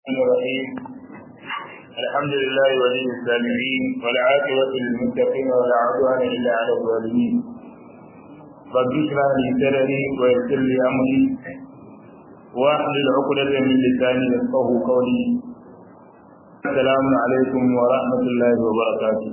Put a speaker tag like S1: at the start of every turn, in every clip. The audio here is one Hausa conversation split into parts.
S1: الرحمن الرحيم الحمد لله ولي السامعين والعاقبة للمتقين ولا عدوان إلا على الظالمين رب اشرح لي صدري ويسر لي أمري واحلل عقدة من لساني يفقه قولي السلام عليكم ورحمة الله وبركاته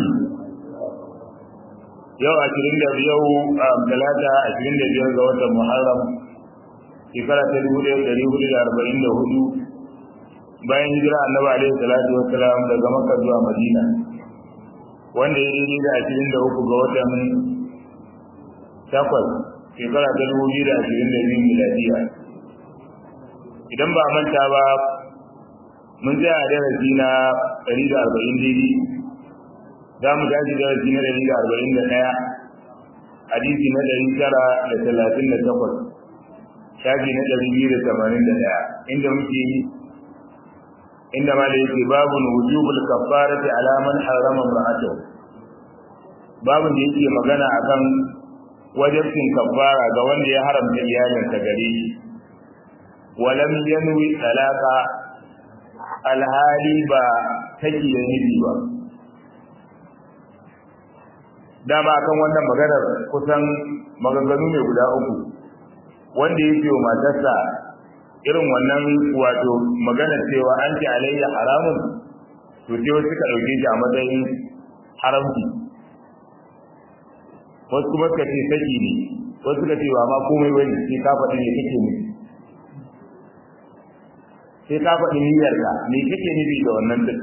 S1: yau ashirin da yau a talata ashirin da biyar ga watan muharram shekara ta dubu ɗaya ɗari hudu da arba'in da hudu bayan hijira annabi alaihi salatu wassalam daga makka zuwa madina wanda ya daidai da ashirin da uku ga watan takwas shekara ta dubu biyu da ashirin da biyu miladiya idan ba manta ba mun tsaya a darasi na ɗari da arba'in daidai za mu tashi darasi na ɗari da arba'in da ɗaya hadisi na ɗari tara da talatin da takwas shafi na ɗari biyu da tamanin da ɗaya inda muke yi inda ma da yake babu wujubul kaffarati ala man harama imra'atahu babu da yake magana akan wajibin kaffara ga wanda ya haramta iyalinsa gare shi walam yanwi talaka alhali ba take da nufi ba dama akan wannan maganar kusan maganganu ne guda uku wanda yake wa matarsa irin wannan wato magana cewa an ce alayya haramun to sai wasu suka dauke shi a matsayin haramci wasu kuma suka ce saki ne wasu suka ce ba ma komai wani sai ka faɗi ne kake ne sai ka faɗi niyyarka me kake nufi da wannan din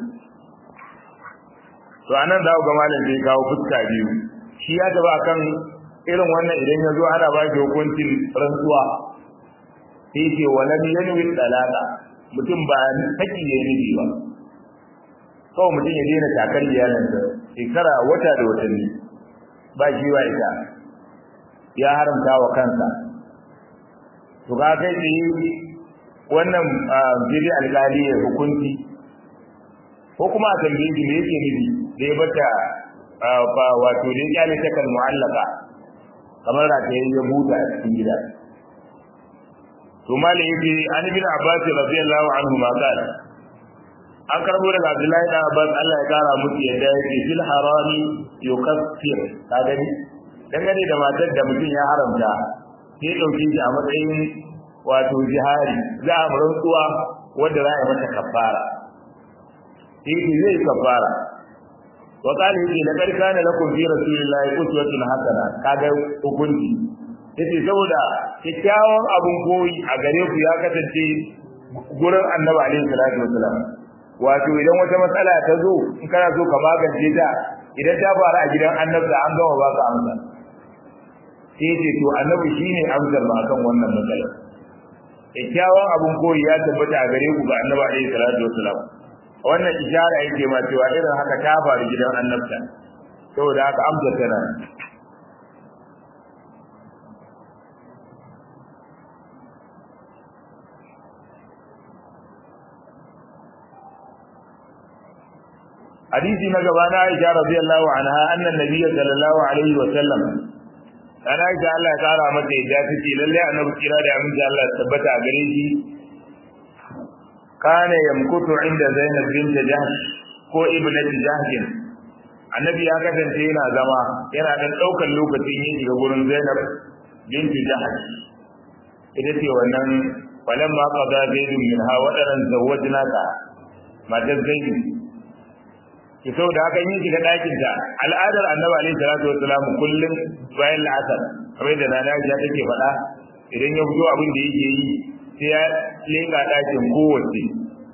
S1: to anan za ku ga malam zai kawo fuska biyu shi ya gaba kan irin wannan idan ya zo ana ba shi hukuncin rantsuwa sai ce walam yanwi talaka mutum ba saki ya nufi ba kawai mutum ya daina takar iyalinsa shekara wata da watanni ba shi wa ita ya haramta wa kansa to ka kai tsaye wannan jiri alkali ya hukunci ko kuma a tambaye shi me yake nufi da ya bata ba wato da ya kyale ta kan mu'allaka kamar rataye ya buta a cikin gida to malai yake an bin abbas radiyallahu anhu ma qala an karbo daga abdullahi da abbas Allah ya kara musu yadda yake fil harami yukaffir ka gani dangane da matar da mutum ya haramta sai dauke shi a matsayin wato jihari za a rantsuwa wanda za a yi mata kafara sai zai kafara wa qala yake laqad kana lakum fi rasulillahi uswatun hasana kaga hukunci yace saboda kyakkyawan abun koyi a gare ku ya kasance gurin annabi alaihi salatu wasalam wato idan wata matsala ta zo in kana so ka magance ta idan ta faru a gidan annabta an gama baka amsa sai yace to annabi shine amsar ba akan wannan matsala kyakkyawan abun koyi ya tabbata a gare ku ga annabi alaihi salatu wasalam wannan ishara yake ma cewa irin haka ta faru gidan annabta saboda haka amsa tana hadisi na gaba na Aisha radiyallahu anha annan nabiyyi sallallahu alaihi wa sallam ana Aisha Allah ya kara mata yadda take lalle annabi kira da aminci Allah ya tabbata a gare shi kana yamkutu inda Zainab bint Jahsh ko ibnati Jahsh annabi ya kasance yana zama yana dan daukar lokacin yin shiga gurin Zainab bint Jahsh ita ce wannan falamma qada zaidun minha wadaran zawwajnaka matar zaidu ki sau da haka yin shiga ɗakin ta al'adar annabi alaihi salatu wassalam kullum bayan la'asar kamar da nana ya take faɗa idan ya fito abin da yake yi sai ya leƙa ɗakin kowace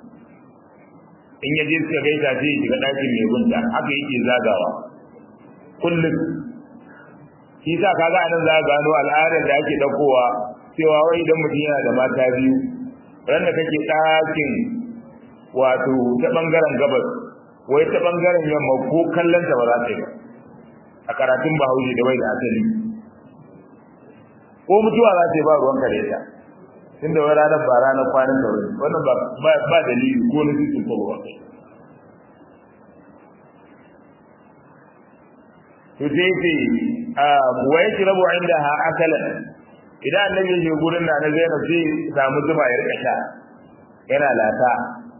S1: in ya je suka gaisa sai ya shiga ɗakin mai gunta haka yake zagawa kullum shi sa kaga anan za gano al'adar da ake ɗaukowa cewa wai idan mutum yana da mata biyu ran da kake ɗakin wato ta ɓangaren gabas wai ta bangaren yamma ko kallon ta ba za ta yi a karatun bahaushe da bai da asali ko mutuwa za ta yi ba ruwan kare ta tun da wai ranar ba ranar kwanan da wani wannan ba dalili ko na cikin ko ba kai to sai ce wa yake rabu inda ha akalan idan annabi ya je gurin da na zainab sai samu zuma ya rika sha yana lata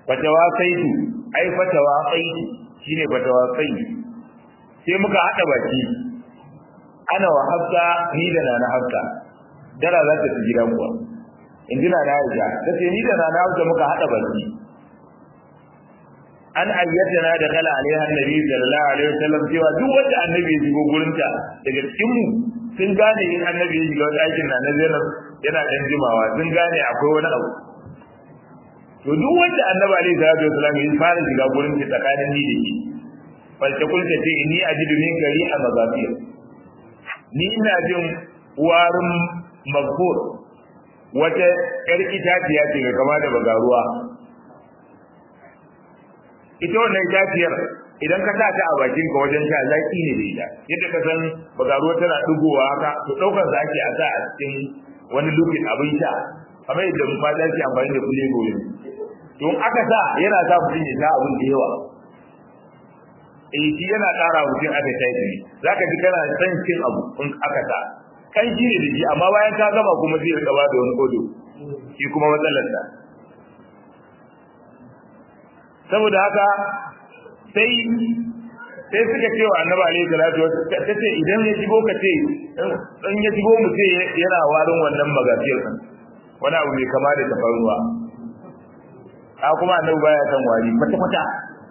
S1: fatawa saitu ai fatawa saitu shine fatawa saitu sai muka hada baki ana wa hafsa ni da nana hafsa dara za ta ci gidan kuwa in ji nana aisha ta ce ni da nana hafsa muka hada baki an ayyatana da kala alaiha annabi sallallahu alaihi wasallam cewa duk wanda annabi ya shigo gurinta daga cikin mu sun gane in annabi ya shiga wani aikin na na zainab yana dan jimawa sun gane akwai wani abu to duk wanda annabi alaihi salatu wasallam ya fara shiga gurin ta tsakanin ni da shi falta kulta ce ni ajidu min gari a mazafiya ni ina jin warin maghfur wata yar itaciya ce ga kama da bagaruwa ita wannan itaciyar idan ka sa ta a bakin ka wajen sha zaki ne da ita yadda ka san bagaruwa tana dugowa haka to daukar sa ake a sa a cikin wani lukin abin sha kamar yadda mu fata ke amfani da kule gobe to in aka sa yana sa mutum ya sha abin da yawa eh shi yana ƙara mutum aka ta yi zaka ji kana san cin abu in aka sa kan shi ne da shi amma bayan ka gama kuma zai rika ba da wani kodo shi kuma matsalar sa saboda haka sai sai suka ce wa annabi alaihi salatu ta ce idan ya shigo ka ce in ya shigo mu ce yana warin wannan magafiyar wani abu mai kama da tafarnuwa a kuma annabi baya san wari kwata kwata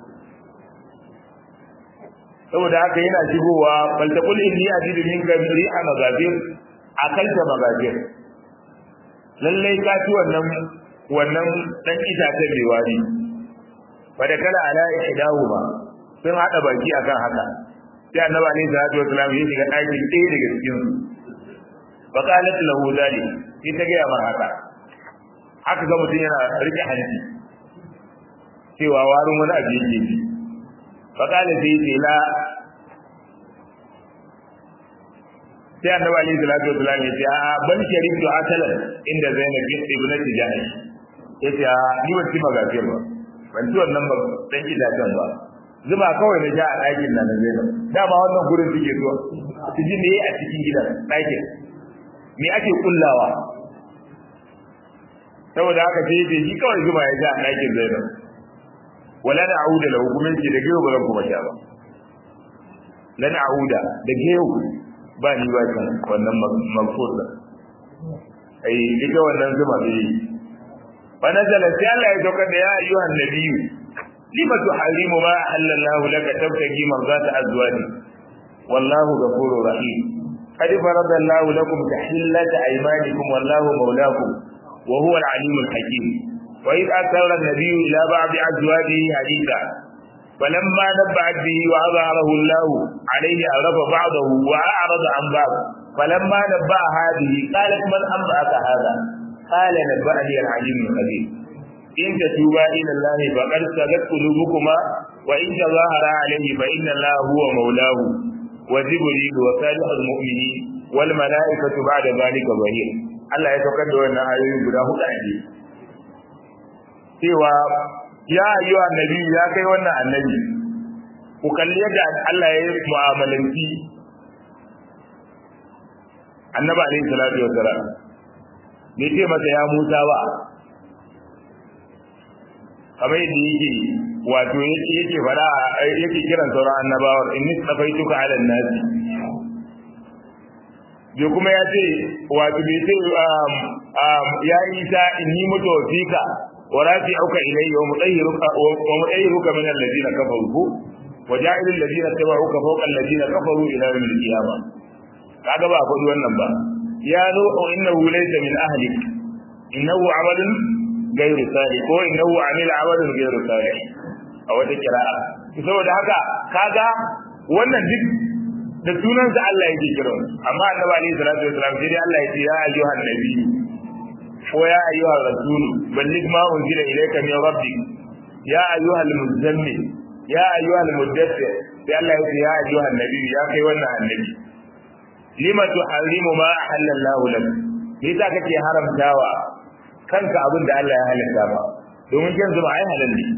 S1: saboda haka yana shigowa bal taqul inni ajidu min gabri a magafir akalta magafir lallai ka ci wannan wannan dan itacen mai wari wadda kala ala ihdahuma sun hada baki akan haka sai annabi alaihi salatu wasallam ya shiga ɗakin ɗaya daga cikin su fa qalat lahu zalik sai ta gaya mar haka haka ga mutum yana rike hanci cewa warin wani abu yake ji fa qala sai ce la sai annabi alaihi salatu wasallam ya ce a ban sharifu asalan inda zainab ibnati jahsh yace a ni ba ci magafiyar ba ban ci wannan ba dan gidajen ba zuma kawai na ja a ɗakin nan zai nan dama wannan gurin suke zuwa su ji me a cikin gidan ɗakin me ake kullawa saboda haka sai dai shi kawai zuma ya ja a ɗakin zai nan wala na auda lahu kuma ce da gero ba zan kuma sha ba lana auda da gero ba ni ba kan wannan magfur da ai ita wannan zuma bai فنزل سيالا يتوقع يا أيها النبي لما تحرم ما أحل الله لك تبتغي مرضات أزواجك والله غفور رحيم قد فرض الله لكم تحلة أيمانكم والله مولاكم وهو العليم الحكيم وإذ أسر النبي إلى بعض أزواجه حديثا فلما نبعت به وأظهره الله عليه عرف بعضه وأعرض عن بعض فلما نبأ هذه قالت من أنبأك هذا قال نبأني العليم الخبير إن تتوبا إلى الله فقد سقت قلوبكما وإن تظاهرا عليه فإن الله هو مولاه وجبريل وصالح المؤمنين والملائكة بعد ذلك ظهير Allah ya saukar da wannan ayoyi guda hudu a ne cewa ya ayyuha annabi ya kai wannan annabi ku kalli yadda Allah ya yi mu'amalanci annabi alaihi salatu wassalam bai ce masa ya Musa ba kamar yadda yake wato yake yake fara yake kiran sauran annabawar inni tsafaituka ala nasi bai kuma ya ce wato bai ce ya isa inni mutawfika wa rafi'uka ilayya wa mutahhiruka wa mutahhiruka min alladhina kafaru wa ja'ilul ladina tabauka fawqa alladhina kafaru ila yawm al-qiyamah kaga ba faɗi wannan ba ya nuhu innahu laysa min ahlik innahu amalun ghayru salih ko innahu amila amalan ghayru salih a wata kira'a saboda haka kaga wannan duk da sunansa Allah yake kira amma annabi alaihi salatu wasalam sai dai Allah ya ce ya ayyuhan nabi ko ya ayyuhan rasul balligh ma unzila ilayka min rabbik ya ayyuhal muzammil ya ayyuhal muddathir sai Allah ya ce ya ayyuhan nabi ya kai wannan annabi lima tuharrimu ma halallahu lak me yasa kake haramtawa kanka abin da Allah ya halatta ba domin yanzu ba ai halal ne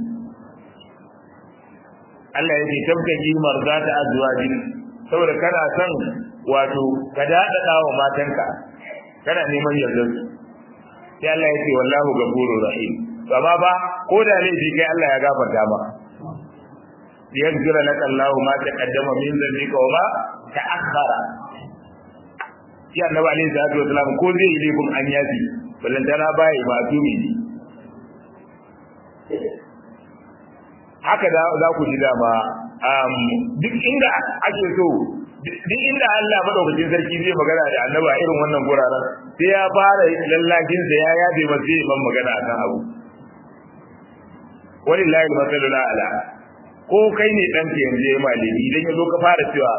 S1: Allah ya ce tabtaji marzata azwajin saboda kana son wato ka dadada wa matanka kana neman yardar su sai Allah ya ce wallahu ghafurur rahim amma ba ko da laifi kai Allah ya gafarta ma yaghfira laka Allahu ma taqaddama min dhanbika wa ma ta'akhkhara shi annabi alaihi salatu wasalam ko zai yi laifin an yafi ballantana baya ba tumi haka da za ku ji dama duk inda ake so duk inda Allah madaukakin sarki zai magana da annaba irin wannan guraren sai ya fara lallakin sa ya yabe masa zai ban magana akan abu walillahi masalul ala ko kai ne dan ke yanzu ya malami idan ya zo ka fara cewa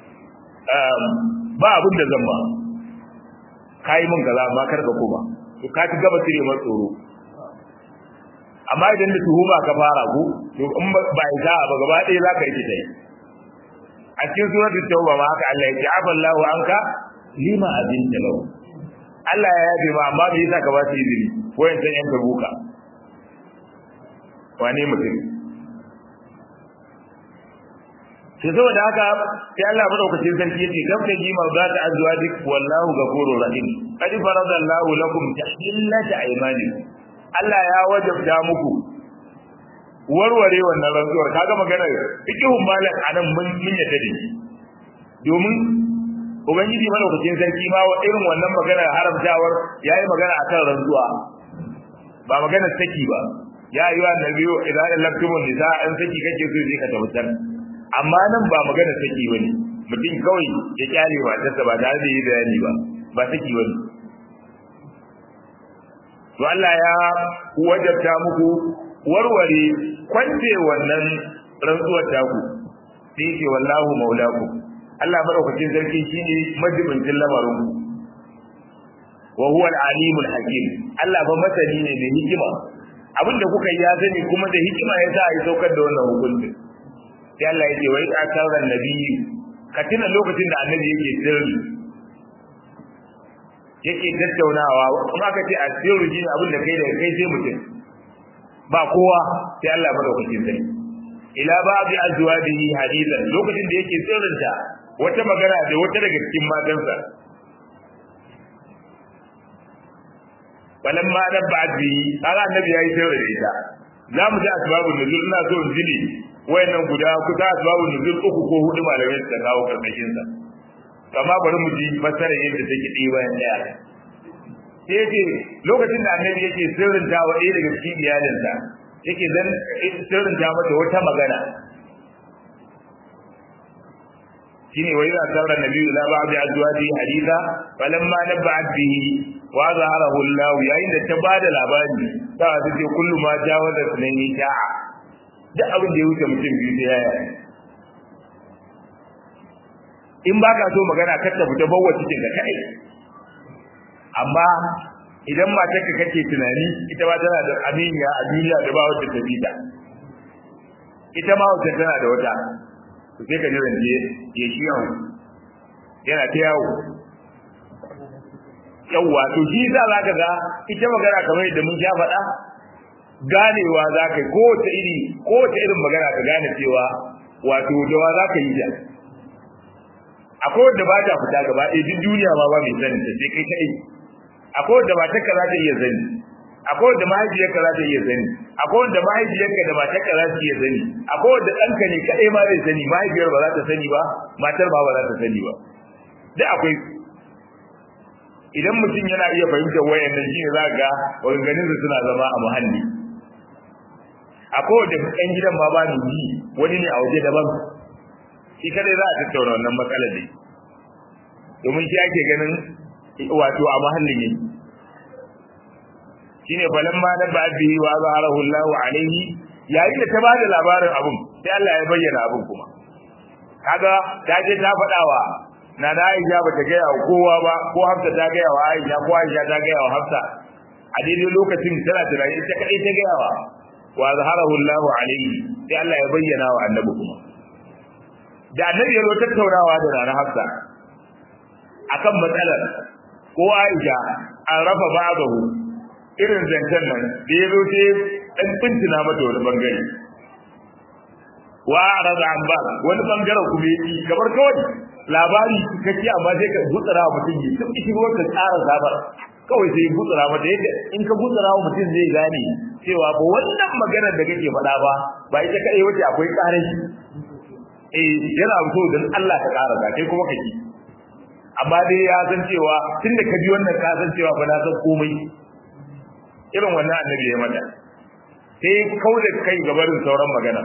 S1: ba abin da zan ba kai mun kaza amma kar ka koma to ka ci gaba cire masa tsoro amma idan da tuhuma ka fara ku to in ba ya ba gaba ɗaya za ka yi ta yi a cikin suratul tauba ma haka Allah ya ce afallahu anka lima azinta lahu Allah ya yabe ma amma bai yasa ka ba su izini wayan san yan tabuka wane mutum sai saboda haka sai Allah madaukakin sarki yace kam da ji mawdata azwadik wallahu ghafurur rahim qad faradallahu lakum tahillata aymanikum Allah ya wajabta muku warware wannan rantsuwar kaga maganar fikihun malam anan mun mun yadda da shi domin ubangiji madaukakin sarki ma wa irin wannan maganar haramtawar yayi magana akan rantsuwa ba maganar saki ba ya ayyuha nabiyyu idza laqtumun nisa an saki kake so sai ka tabbatar amma nan ba maganar saki bane mutum kawai ya kyale matarsa ba tare da yi bayani ba ba saki bane to Allah ya wajabta muku warware kwance wannan rantsuwar taku sai ce wallahu maulaku Allah madaukakin sarki shine majibincin lamarin wa huwa al-alimul hakim Allah ba masani ne da hikima abinda kuka yi ya sani kuma da hikima ya sa a yi saukar da wannan hukunci sai Allah ya ce wai akaran nabiyyi ka tuna lokacin da annabi yake sirri yake tattaunawa kuma aka ce a sirri shine abin da kai da kai sai mutum ba kowa sai Allah madaukakin sai ila ba'di azwajihi hadithan lokacin da yake sirrinta wata magana da wata daga cikin matansa balan ma da ba'di kaga annabi yayi sirri da ita zamu ji asbabun nuzul ina so in jini wayannan guda kusa asbabun nuzul uku ko hudu malamai suka kawo karkashin sa amma bari mu ji fasarar yadda take ɗi bayan ɗaya sai ce lokacin da annabi yake sirrinta wa ɗaya daga cikin iyalinsa yake zan sirrinta mata wata magana shine wai za ta ran nabi ila ba'd azwaji haditha falamma nabba'at bihi wa zaharahu Allah yayin da ta bada labari ta ta ce kullu ma jawaza sunani ta'a duk abin da ya wuce mutum biyu sai yaya in ba ka so magana kar ta fita bawa cikin ka kai amma idan matarka kake tunani ita ba tana da aminiya a duniya da ba wata ta bita ita ma wata tana da wata to sai ka jiran je ya shi yawo yana ta yawo yawwa to shi za za ka ga ita magana kamar yadda mun sha faɗa ganewa za ka yi kowace iri kowace irin magana ka gane cewa wato dawa za ka yi ta akwai wanda ba ta fita gaba ɗaya duk duniya ma ba mai sanin ta sai kai kaɗai akwai wanda matarka za ta iya sani akwai wanda mahaifiyarka za ta iya sani akwai wanda mahaifiyarka da matarka za su iya sani akwai wanda ɗanka ne kaɗai ma zai sani mahaifiyar ba za ta sani ba matar ba ba za ta sani ba duk akwai idan mutum yana iya fahimtar wayannan shine za ga maganganun su suna zama a muhalli akwai wanda ɗan gidan ma ba ni ji wani ne a waje daban shi kadai za a tattauna wannan matsalar dai domin shi ake ganin wato a mahallin yake shine falan ma da ba'dihi wa zaharahu Allahu alaihi yayin da ta bada labarin abun sai Allah ya bayyana abun kuma kaga ta je ta fadawa na da Aisha bata ga yawa kowa ba ko Hafsa ta ga yawa Aisha ko Aisha ta ga yawa Hafsa a daidai lokacin tana tunani ita kadai ta ga yawa wa zaharahu Allahu alaihi sai Allah ya bayyana wa annabi kuma da annabi ya zo tattaunawa da Nana Hafsa akan matsalar ko Aisha an rafa ba'dahu irin zancen nan da ya zo sai dan tuntuna mata wani bangare wa arada an ba wani bangaren kuma yi kamar kawai labari kake amma sai ka gutsara mutum yi duk shi ruwan ka tsara zabar kawai sai gutsura mata yadda in ka gutsura wa mutum zai gane cewa ba wannan maganar da kake faɗa ba ba ita kai wace akwai ƙarashi eh yana so dan Allah ka ƙara ka kai kuma kake amma dai ya san cewa tunda ka ji wannan ka san cewa ba na san komai irin wannan annabi ya mata sai kauda kai gabarin sauran magana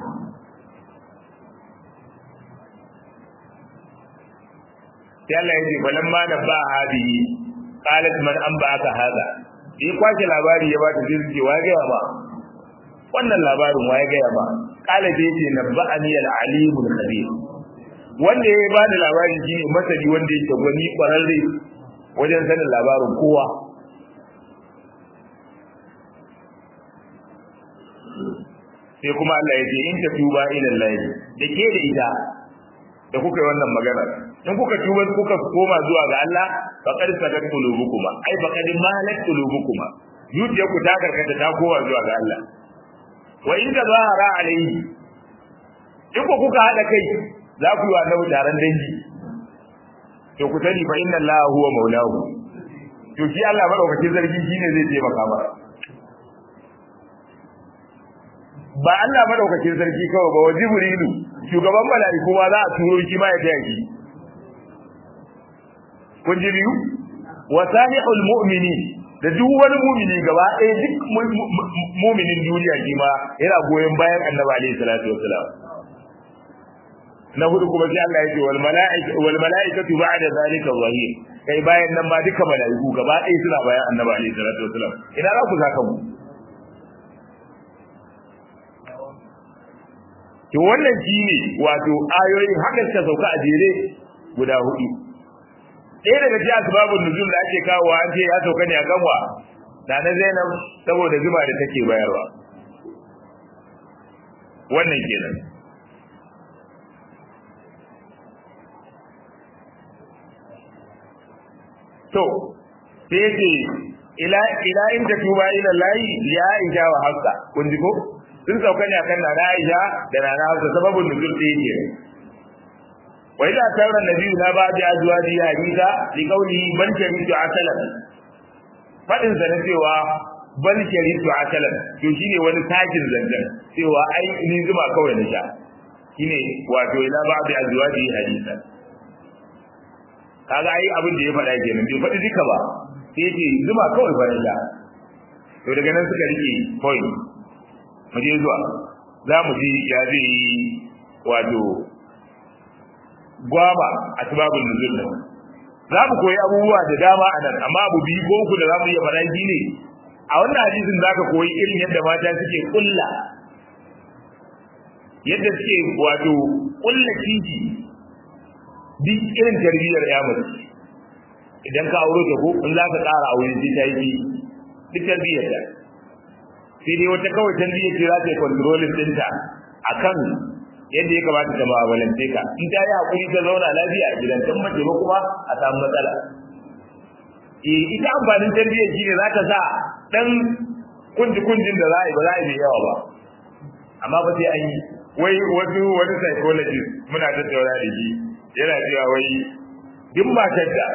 S1: sai Allah ya ce falamma nabba hadihi qalat man anba'aka hada yi kwace labari ya bata jirgi wa ga ba wannan labarin wa ya ga ba qala dai ce nabba'ani al-alimul khabir wanda ya ba da labari shine masani wanda yake gwani kwararre wajen sanin labarin kowa sai kuma Allah ya ce in ta tuba ila Allah da ke da ita da kuka yi wannan magana in kuka tuba kuka koma zuwa ga Allah faqad sadat qulubukuma ai faqad malat qulubukuma zuciyar ku ta karkata ta koma zuwa ga Allah wa in tazahara alayhi in ku kuka hada kai za ku yi wa annabi taron dangi to ku sani fa inna Allah huwa maulahu to shi Allah madaukakin sarki shine zai taimaka maka ba Allah madaukakin sarki kawai ba wa jibrilu shugaban mala'iku ma za a turo shi ma ya taya shi kun ji biyu wa salihul mu'mini da duk wani mu'mini gaba ɗaya duk mu'minin duniya shi ma yana goyon bayan annabi alaihi salatu wassalam na hudu kuma sai Allah ya ce wal mala'ika wal mala'ikatu ba'da zalika zahir kai bayan nan ma duka mala'iku gaba ɗaya suna bayan annabi alaihi salatu wassalam ina za ku saka mu to wannan shine wato ayoyin haka suka sauka a jere guda hudu ɗaya daga cikin asbabun nuzul da ake kawo an ce ya sauka ne a kanwa da na Zainab saboda zuma da take bayarwa wannan kenan to sai yace ila ila in ta tuba ila lahi li aisha wa hafsa kun ji ko sun sauka ne akan nana aisha da nana hafsa sababun nuzul da yake wa idza tawra nabi na ba'di azwaji hadisa li qawli bal sharitu akalan fadin sa na cewa bal sharitu akalan to shine wani takin zanzan cewa ai ni zuma kawai na sha shine wato ila ba'di azwaji hadisa kaga ai abin da ya faɗa kenan bai faɗi duka ba sai ce zuma kawai fa na sha to daga nan suka rike point mu je zuwa za mu ji ya zai yi wato gwaba a sababin nuzul nan za mu koyi abubuwa da dama a nan amma abu biyu ko uku da za mu iya faɗa shi ne a wannan hadisin za ka koyi irin yadda mata suke kulla yadda suke wato kulla titi duk irin tarbiyyar ya mace idan ka aure ta ko in za ka ƙara aure sai ta yi duk tarbiyyar ta sai dai wata kawai tarbiyyar ce za ta yi kontrolin ɗinta a kan yadda ya kamata ta ma'amalance ka in ta yi haƙuri ta zauna lafiya a gidan tun mace ba kuma a samu matsala eh ita amfanin tarbiyyar shi ne za ta sa ɗan kunji kunjin da za a yi ba za a yi mai yawa ba amma ba sai an yi wai wasu wani psychologist muna tattauna da shi yana cewa wai duk matar da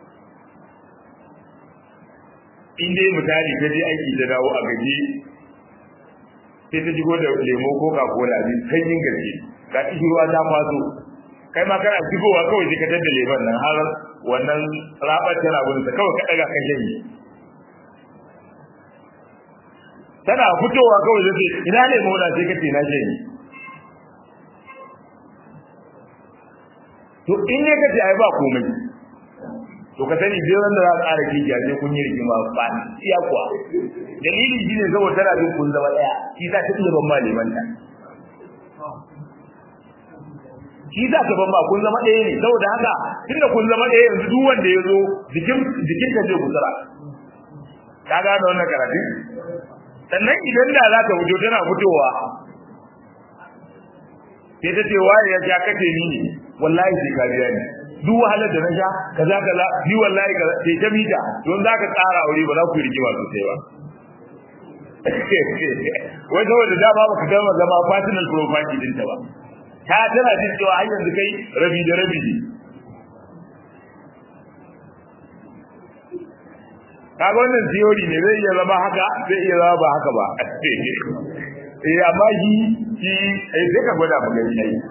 S1: in dai misali ta je aiki ta dawo a gaje sai ta shigo da lemo ko cola ne sanyin gaske ga ruwa ta faso kai ma kana shigowa kawai sai ka tada lemon nan har wannan rabar tana gudun sa kawai ka daga kan janye tana fitowa kawai sai ina lemo na sai ka ce na janye to in ne kace ai ba komai to ka sani dai wanda za ka ƙara kijiya sai kun yi rigima ba iya kuwa dalili shine saboda tana jin kun zama daya shi za ta iya ban maliman ta shi za ka ban ba kun zama daya ne saboda haka tunda kun zama daya yanzu duk wanda ya zo jikin jikin ka zai kusura ka gane wannan karatu sannan idan da za ka fito tana fitowa sai ta ce waye ya ja kace ni ne wallahi sai ka biya ni duk wahalar da na sha kaza kaza ni wallahi kaza sai ta mita don zaka tsara aure ba za ku yi rigima sosai ba wai saboda da ba ka gama zama personal property din ta ba ta tana jin cewa har yanzu kai rabi da rabi ne kaga wannan theory ne zai iya zama haka zai iya zama ba haka ba eh amma shi shi eh sai ka gwada mu gani ai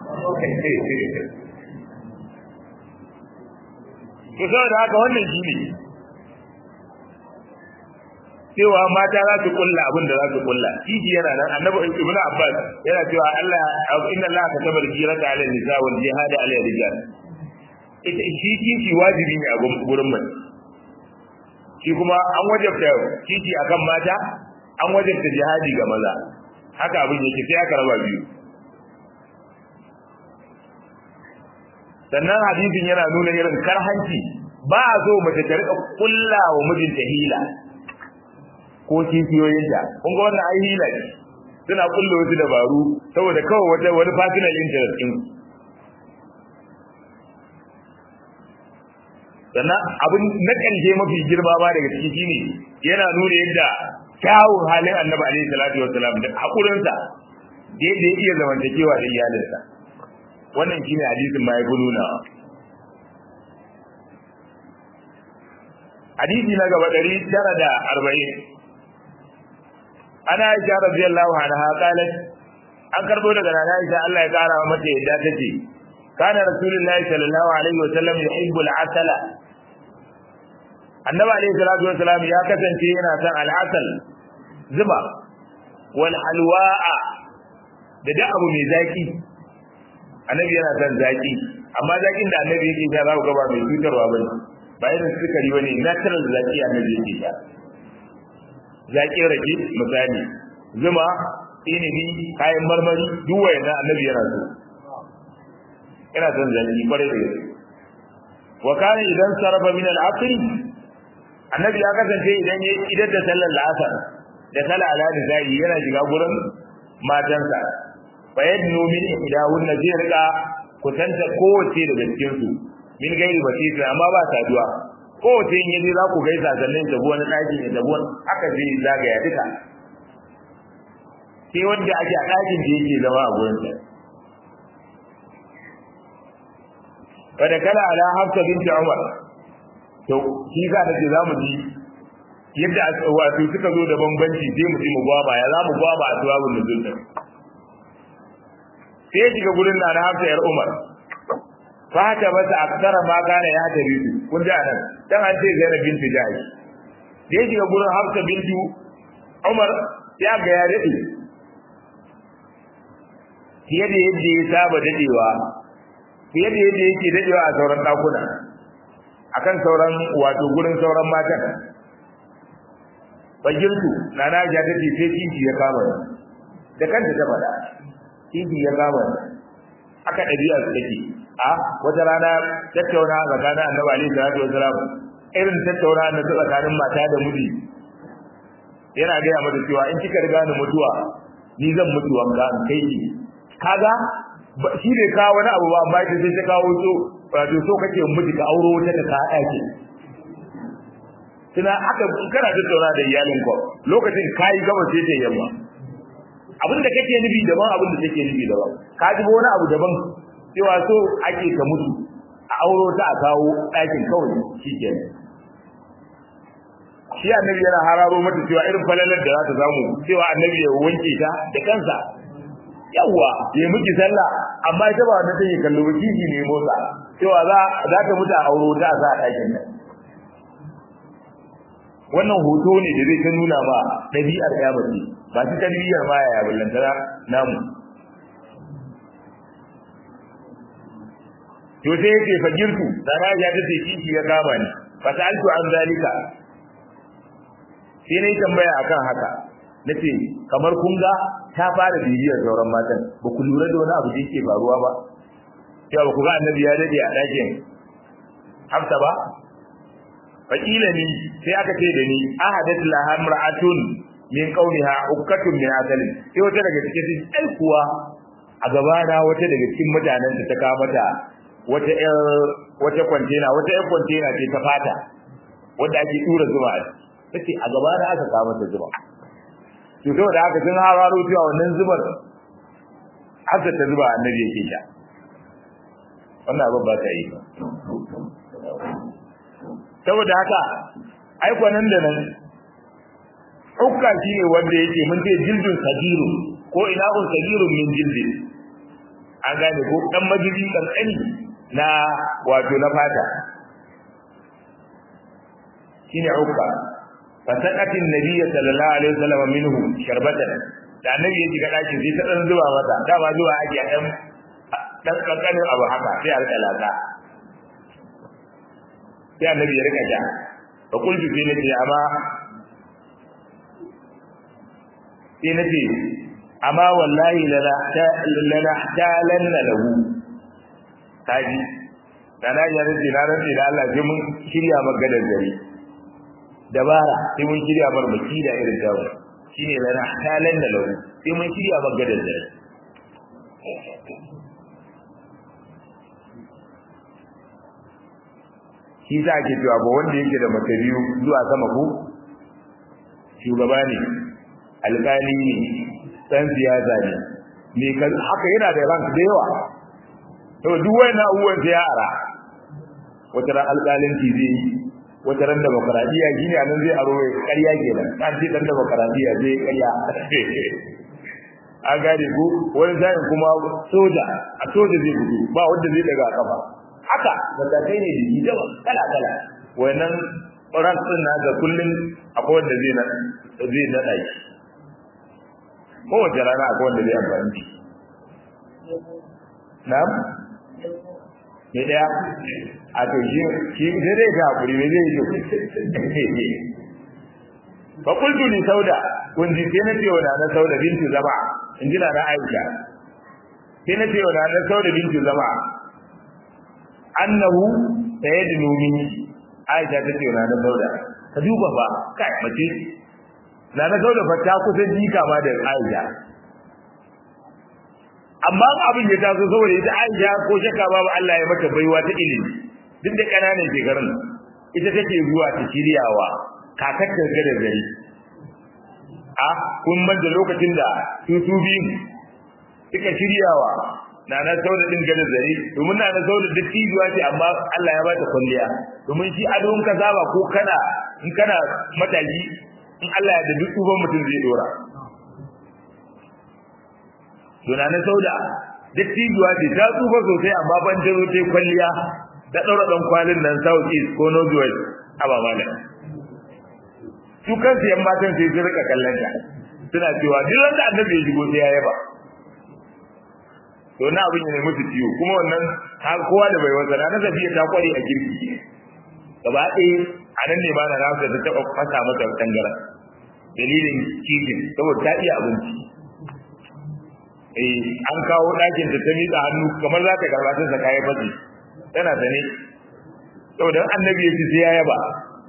S1: to saboda haka wannan shi ne cewa mata za su kulla abin da za su kulla kiji yana nan annabi ibnu abbas yana cewa Allah inna Allah kataba al-jirata 'ala an-nisa wal jihad 'ala ar-rijal ita shi kiji wajibi ne a gurin mace shi kuma an wajabta kiji akan mata an wajabta jihadi ga maza haka abin yake sai aka raba biyu sannan hadisin yana nuna irin karhanci ba a so mace ta rika kulla wa mijinta hila ko kishiyoyinta kun ga wannan ai hila ne suna kulla wasu dabaru saboda kawai wata wani personal interest din sannan abin na ƙarshe mafi girma ba daga ciki shine yana nuna yadda kyawun halin annabi alaihi salatu wassalam da hakurinsa da yadda ya iya zamantakewa da iyalinsa wannan shine hadisin ma ya nuna hadisi na gaba ɗari tara da arba'in ana aisha radiyallahu anha qalat an karbo daga nana aisha Allah ya kara mata yadda tace kana rasulullahi sallallahu alaihi wasallam yuhibbu al-asala annabi alaihi salatu wasallam ya kasance yana son al-asal zuba wal halwa'a da da abu mai zaki annabi yana son zaki amma zakin da annabi yake sha za ku ga ba mai cutarwa bane ba irin sukari bane natural zaki annabi yake sha zaƙin rake misali zuma inibi kayan marmari duk wayannan annabi yana so ina son zaki kwarai da gaske wa kana idan sarafa min al-asr annabi ya kasance idan ya idan da sallar al-asr da sala ala da zai yana shiga gurin matansa fa yadnu min ihdahunna zai rika kutanta kowace daga cikin su min gairi basira amma ba saduwa kowace in yaje za ku gaisa sannan ta wani ɗaki ne da wani haka zai zagaya duka sai wanda ake a ɗakin da yake zama a gurin sa wanda kala ala hafsa binti umar to shi za ta ce za mu ji yadda wato suka zo da bambanci sai mu ji mu gwaba ya za mu gwaba a tuwabin da zulta sai ya shiga gurin na na hafsa yar umar fata masa aksara ma kana ya tabi su kun ji anan dan an ce Zainab binti Jahsh da yake gurin Hafsa binti Umar ya ga ya dade fiye da yadda ya saba dadewa fiye da yadda yake dadewa a sauran dakuna akan sauran wato gurin sauran matan bajirtu nana ja ta ce sai kici ya kama da kanta ta faɗa kici ya kama aka ɗabi'a su take a wata rana tattauna tsakanin annabi alaihi salatu wasalam irin tattauna na tsakanin mata da miji yana gaya mata cewa in kika riga ni mutuwa ni zan mutu wanka in kai ki kaga shi bai kawo wani abu ba amma ita sai ta kawo so wato so kake miji ka auro wata ta ka ɗaki tuna aka kana tattauna da iyalin ko lokacin kayi gaba sai ta yamma abin da kake nufi daban abin da take nufi daban ka ji wani abu daban cewa so ake ka mutu a auro ta a kawo ɗakin kawai shi ke shi annabi yana hararo mata cewa irin falalar da za ta samu cewa annabi ya wanke ta da kansa yawwa ya miki sallah amma ita ba wanda take kallo ba kiji ne motsa cewa za za ta mutu a auro ta a sa a ɗakin nan wannan hoto ne da zai ta nuna ba ɗabi'ar ya bace ba su tarbiyyar ma ya ballantana namu to sai yake fajirtu sana ya tace kishi ya kama ni fa sa'altu an zalika sai nayi tambaya akan haka nace kamar kun ga ta fara bibiyar sauran matan ba ku lura da wani abu da yake faruwa ba cewa ba ku ga annabi ya dade a dakin hafsa ba fakila ni sai aka ce da ni ahadat laha mar'atun min qawliha ukkatun min asalin sai wata daga cikin ai kuwa a gaba na wata daga cikin mutanen da ta kawo mata wata ƴar wata kwantena wata ƴar kwantena ce ta fata wanda ake tura zuba a tace a gaba na aka kawo mata zuba to saboda haka sun hararo cewa wannan zubar haka ta zuba annabi yake sha wannan abin ba ta yi saboda haka ai nan da nan ukka shine wanda yake mun ce jildun sagiru ko ina un sagirun min jildi an gane ko dan majiji kankani na wato na fata shine ukka fasaqatin nabiyyi sallallahu alaihi wasallam minhu sharbatan da annabi ya shiga daki sai ta dan zuba mata da ba zuwa ake dan dan kankanin abu haka sai a rika lata sai annabi ya rika ja fa kullu sai nace amma sai nace amma wallahi lana lana talanna lahu kaji da na ya rage na rage da Allah sai mun shirya magadar dare dabara sai mun shirya bar baki da irin dawo shine lana talanna lahu sai mun shirya magadar dare shi za ke cewa ba wanda yake da mace biyu zuwa sama ko shugaba ne alƙali ne dan siyasa ne me kan haka yana da rank da yawa to duk wannan abubuwan sai ya ara wata ran alƙalinci zai yi wata ran demokradiya shine anan zai aro ƙarya kenan kan ce dan demokradiya zai ƙarya a gane ko wani sa'in kuma soja a soja zai fito ba wanda zai daga kafa haka matakai ne da yi dawa kala kala wannan rank din na ga kullun akwai wanda zai na zai nada shi kowace rana akwai wanda zai amfani da na'am me daya a to shi shi zai dai ga hakuri me zai yi fa qultu li sauda kun ji sai na ce wa na sauda binti zama in ji na Aisha sai na ce wa na sauda binti zama annahu sayadnu minni Aisha ta ce wa na sauda ka duba ba kai mace na na sauda fa ta kusa jika ma da Aisha amma abin ya taso saboda ita Aisha ko shakka babu Allah ya mata baiwa ta ilimi duk da kananan shekarun ita take zuwa ta shiryawa kakar ta ga da gari a kun manta lokacin da su su biyu suka shiryawa na na sauda din ga da zari domin na na sauda duk tijuwa ce amma Allah ya bata kulliya domin shi adon ka saba ko kana in kana mataji in Allah ya da duk uban mutum zai dora Tuna na sauda duk tijuwa ce ta tsufa sosai amma ban jaro ta kwalliya da ɗaura ɗan kwalin nan south east ko north west a ba mana su kansu yan matan sai su rika kallon ta suna cewa duk wanda annabi ya shigo sai ya yaba to na abin ne musu ciwo kuma wannan har kowa da bai wasa na safiya ta kware a girki gaba ɗaya a nan ne ba na rafa ta taɓa fasa mata tangara dalilin cikin saboda ta iya abinci eh an kawo ɗakin ta ta miƙa hannu kamar za ta karɓa ta saka ya fasi tana sane saboda annabi ya ci sai ya yaba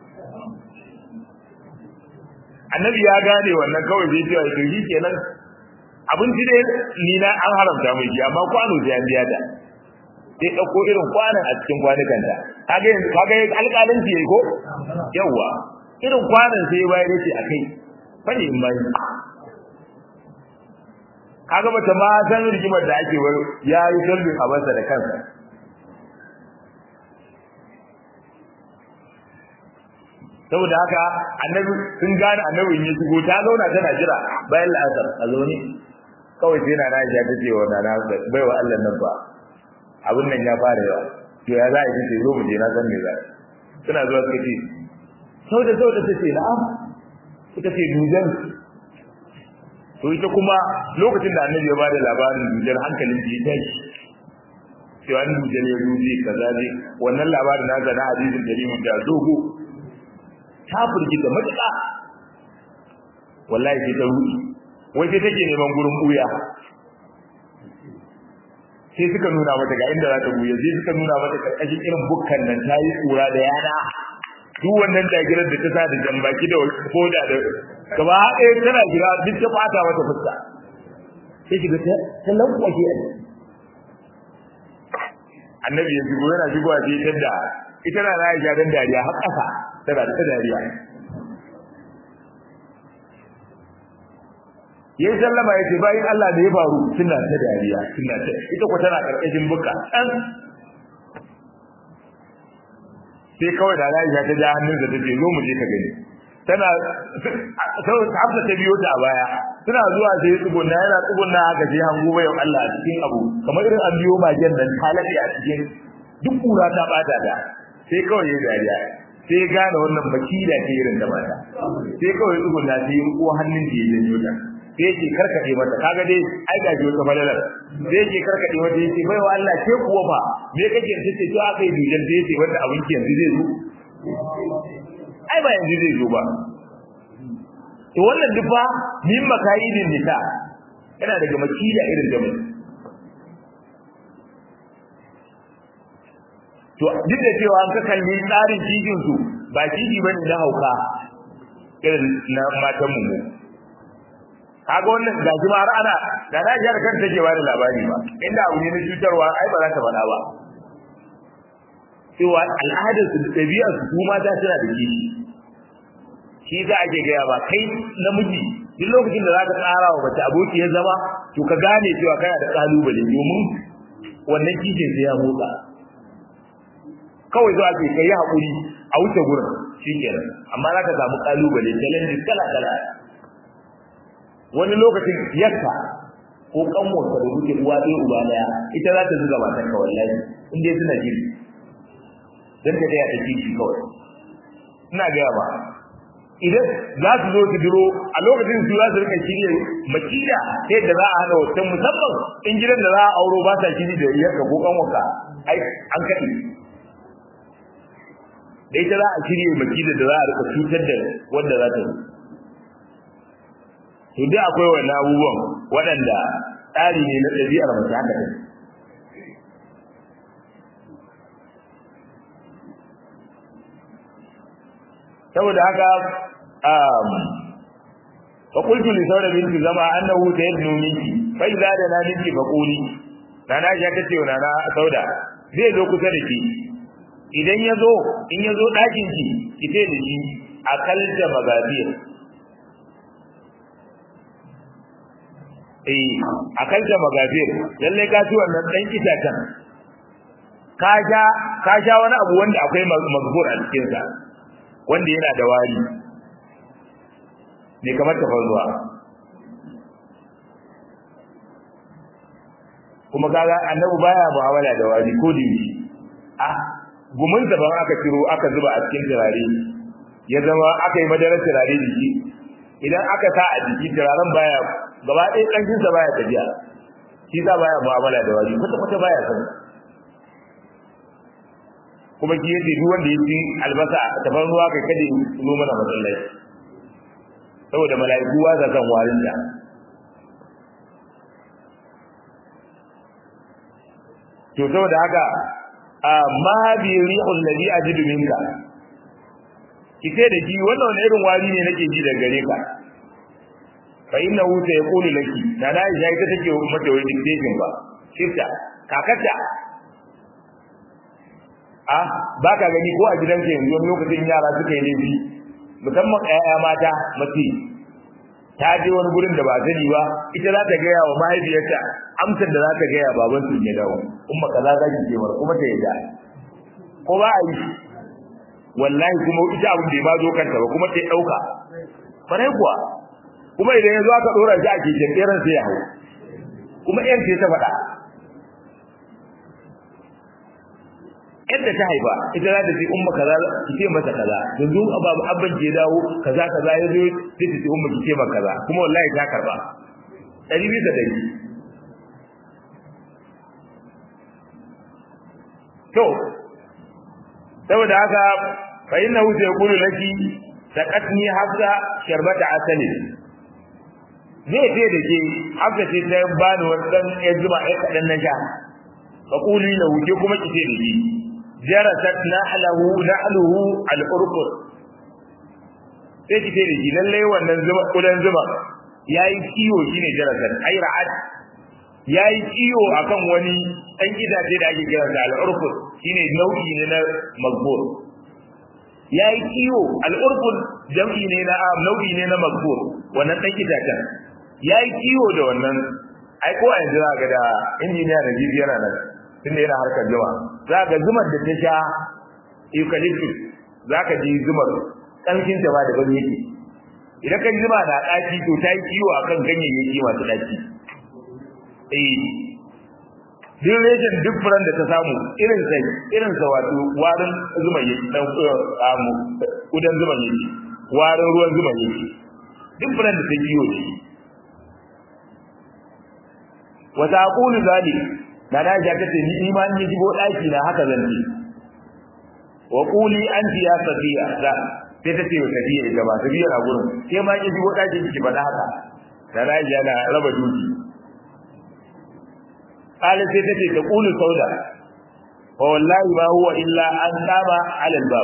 S1: annabi ya gane wannan kawai zai cewa to shi kenan abinci dai ni na an haramta mai shi amma kwano sai an biya ta sai ɗauko irin kwanan a cikin kwanukan ta kaga yanzu kaga alƙalanci yayi ko yawa irin kwanan sai bayar yace akai fani in bai kaga bata ma san rigimar da ake wai yayi sulbin abansa da kansa saboda haka annabi sun gane annabi in ya shigo ta zauna tana jira bayan la'asar a zaune kawai sai na na ya ta ce wa na bai wa Allah nan ba abin nan ya fara yawa to ya za a yi ce zo mu je na san me za suna zuwa suka ce sau da sau da ta ce na'am suka ce dujan to ita kuma lokacin da annabi ya ba da labarin dujan hankalin ta ya tashi cewa dujan ya duje kaza ne wannan labarin na zana hadisin da limin da dogo ta firgita matuƙa wallahi sai ta ruɗi wai sai take neman gurin buya sai suka nuna mata ga inda za ta buya sai suka nuna mata karkashin irin bukkan nan ta yi tsura da yana duk wannan dagirar da ta sa da jambaki da koda da gaba ɗaya tana jira duk ta fata mata fuska sai shiga ta ta lankwashe a annabi ya shigo yana shigowa sai ta da ita na Aisha dan dariya har ƙasa tana da dariya yayin sallama yace bayin Allah da ya faru suna ta dariya suna ta ita ko tana karkashin buka dan sai kawai da Aisha ta ja hannunsa ta ce zo mu je ka gani tana sau hafsa ta biyo ta a baya suna zuwa sai tsugunna yana tsugunna haka sai hango bayan Allah a cikin abu kamar irin an biyo magen nan ta laɗe a cikin duk kura ta bata da sai kawai ya dariya sai gane wannan makila ce irin da mata sai kawai tsugunna sai ya ko hannun da ya janyo ta sai yake karkade mata kaga dai ai ga jiyo ta balalar sai yake karkade mata yace bai wa Allah ke kuwa fa me kake ce ce to aka yi dujan da yace wanda abinki yanzu zai zo ai ba yanzu zai zo ba to wannan duk fa min makayidin nisa yana daga makida irin da mu to duk da cewa an ka kalli tsarin kijin su ba kiji bane na hauka irin na matan mu kaga wannan gashi ma har ana da na jar kanta take ba da labari ba inda abu ne na cutarwa ai ba za ta faɗa ba cewa al'adar su da ɗabi'ar su kuma ta tana da kishi shi za a ke gaya ba kai namiji duk lokacin da za ka tsara wa mace aboki ya zama to ka gane cewa kana da kalubale domin wannan kishin sai ya motsa kawai zuwa ke kai haƙuri a wuce gurin shi kenan amma za ka samu kalubale challenges kala kala wani lokacin yarka ko kanwarka da kuke uwa ɗaya uba ɗaya ita za ta zuga matar ka wallahi in dai suna jiri dan ta taya ta kishi kawai ina gaya ba idan za su zo su duro a lokacin su za su rika shirye makida ta yadda za a hana wancan musamman in gidan da za a auro ba sa shiri da iyarka ko kanwarka ai an kaɗi da ita za a shirye makida da za a rika cutar da wanda za ta zo to dai akwai wannan abubuwan waɗanda tsari ne na ɗabi'ar mace haka ne saboda haka um fa qultu li sawda binti zama annahu sayadnu minki fa idza da na minki fa quli nana ya tace wa nana sauda zai zo kusa da ki idan ya zo in ya zo ɗakin ki ki ce da shi akalta magazir eh akalta magazir lalle ka ci wannan dan kitatan ka sha ka sha wani abu wanda akwai mazbur a cikin sa wanda yana da wari ne kamar tafarnuwa kuma kaga annabi baya mu'amala da wari ko da yi a gumin da ban aka ciro aka zuba a cikin turare ya zama aka yi madarar turare jiki idan aka sa a jiki turaren baya gaba ɗaya ƙanshin sa baya tafiya shi sa baya mu'amala da wari kwata kwata baya san kuma ki yace duk wanda ya ci albasa tafarnuwa kai kada ya zo mana masallaci saboda mala'iku ba sa san warin da to saboda haka ma bi rihul ladhi ajidu minka kike da ji wannan wani irin wari ne nake ji daga gare ka fa innahu sayqulu laki da na Aisha ita take mata wani dictation ba kisa kakata ah baka gani ko a gidanka yanzu wani lokacin yara suka yi laifi musamman ƴaƴa mata mace ta je wani gurin da ba sani ba ita za ta gaya wa mahaifiyarta amsar da za ta gaya baban su ya dawo umma kaza za ki cewar kuma ta yadda ko ba a yi wallahi kuma ita abin da ba zo kanta ba kuma ta dauka farai kuwa kuma idan ya zo aka dora shi a keken tseren sai ya hau kuma yan ce ta faɗa yadda ta haifa ita za ta ce umma kaza ki ce masa kaza yanzu babu abban ke dawo kaza kaza ya zo sai ta ce umma ki ce masa kaza kuma wallahi ta karba ɗari bisa ɗari to saboda haka fa innahu sayqulu laki taqatni hafsa sharbata asali zai ce da ke hafsa ce ta bani wannan ya zuma ya kadan na sha fa quli lahu ke kuma ki ce da shi jarasat nahlahu nahluhu al-urqur sai ki ce da shi lalle wannan zuma kudan zuma yayi kiwo shine jarasat ai ra'at yayi kiwo akan wani dan gidaje da ake kira da al-urqur shine nau'i ne na magbur yayi kiwo al-urqur jam'i ne na nau'i ne na magbur wannan dan gidajen yayi kiwo da wannan ai ko a yanzu ga da injiniya da jibi yana nan tunda yana harkar jama'a za ga zumar da ta sha eucalyptus zaka ji zumar kalkin ta ba da ban yake idan ka zuma na daki to ta yi kiwo akan ganyayyaki masu daki eh duk reshen duk furan da ta samu irin sai irin sa wato warin zuma yake dan amu kudan zuma yake warin ruwan zuma yake duk furan da ta kiwo ne wa taqulu zalik da na ja kace ni imani ji go daki na haka zan ce wa quli anti ya safiya da sai ta ce wa safiya ita ba safiya na gurin sai ma ji go daki ki faɗa haka da na ja na raba duki qala sai ta ce ta qulu sauda wa wallahi ma huwa illa an qama ala albab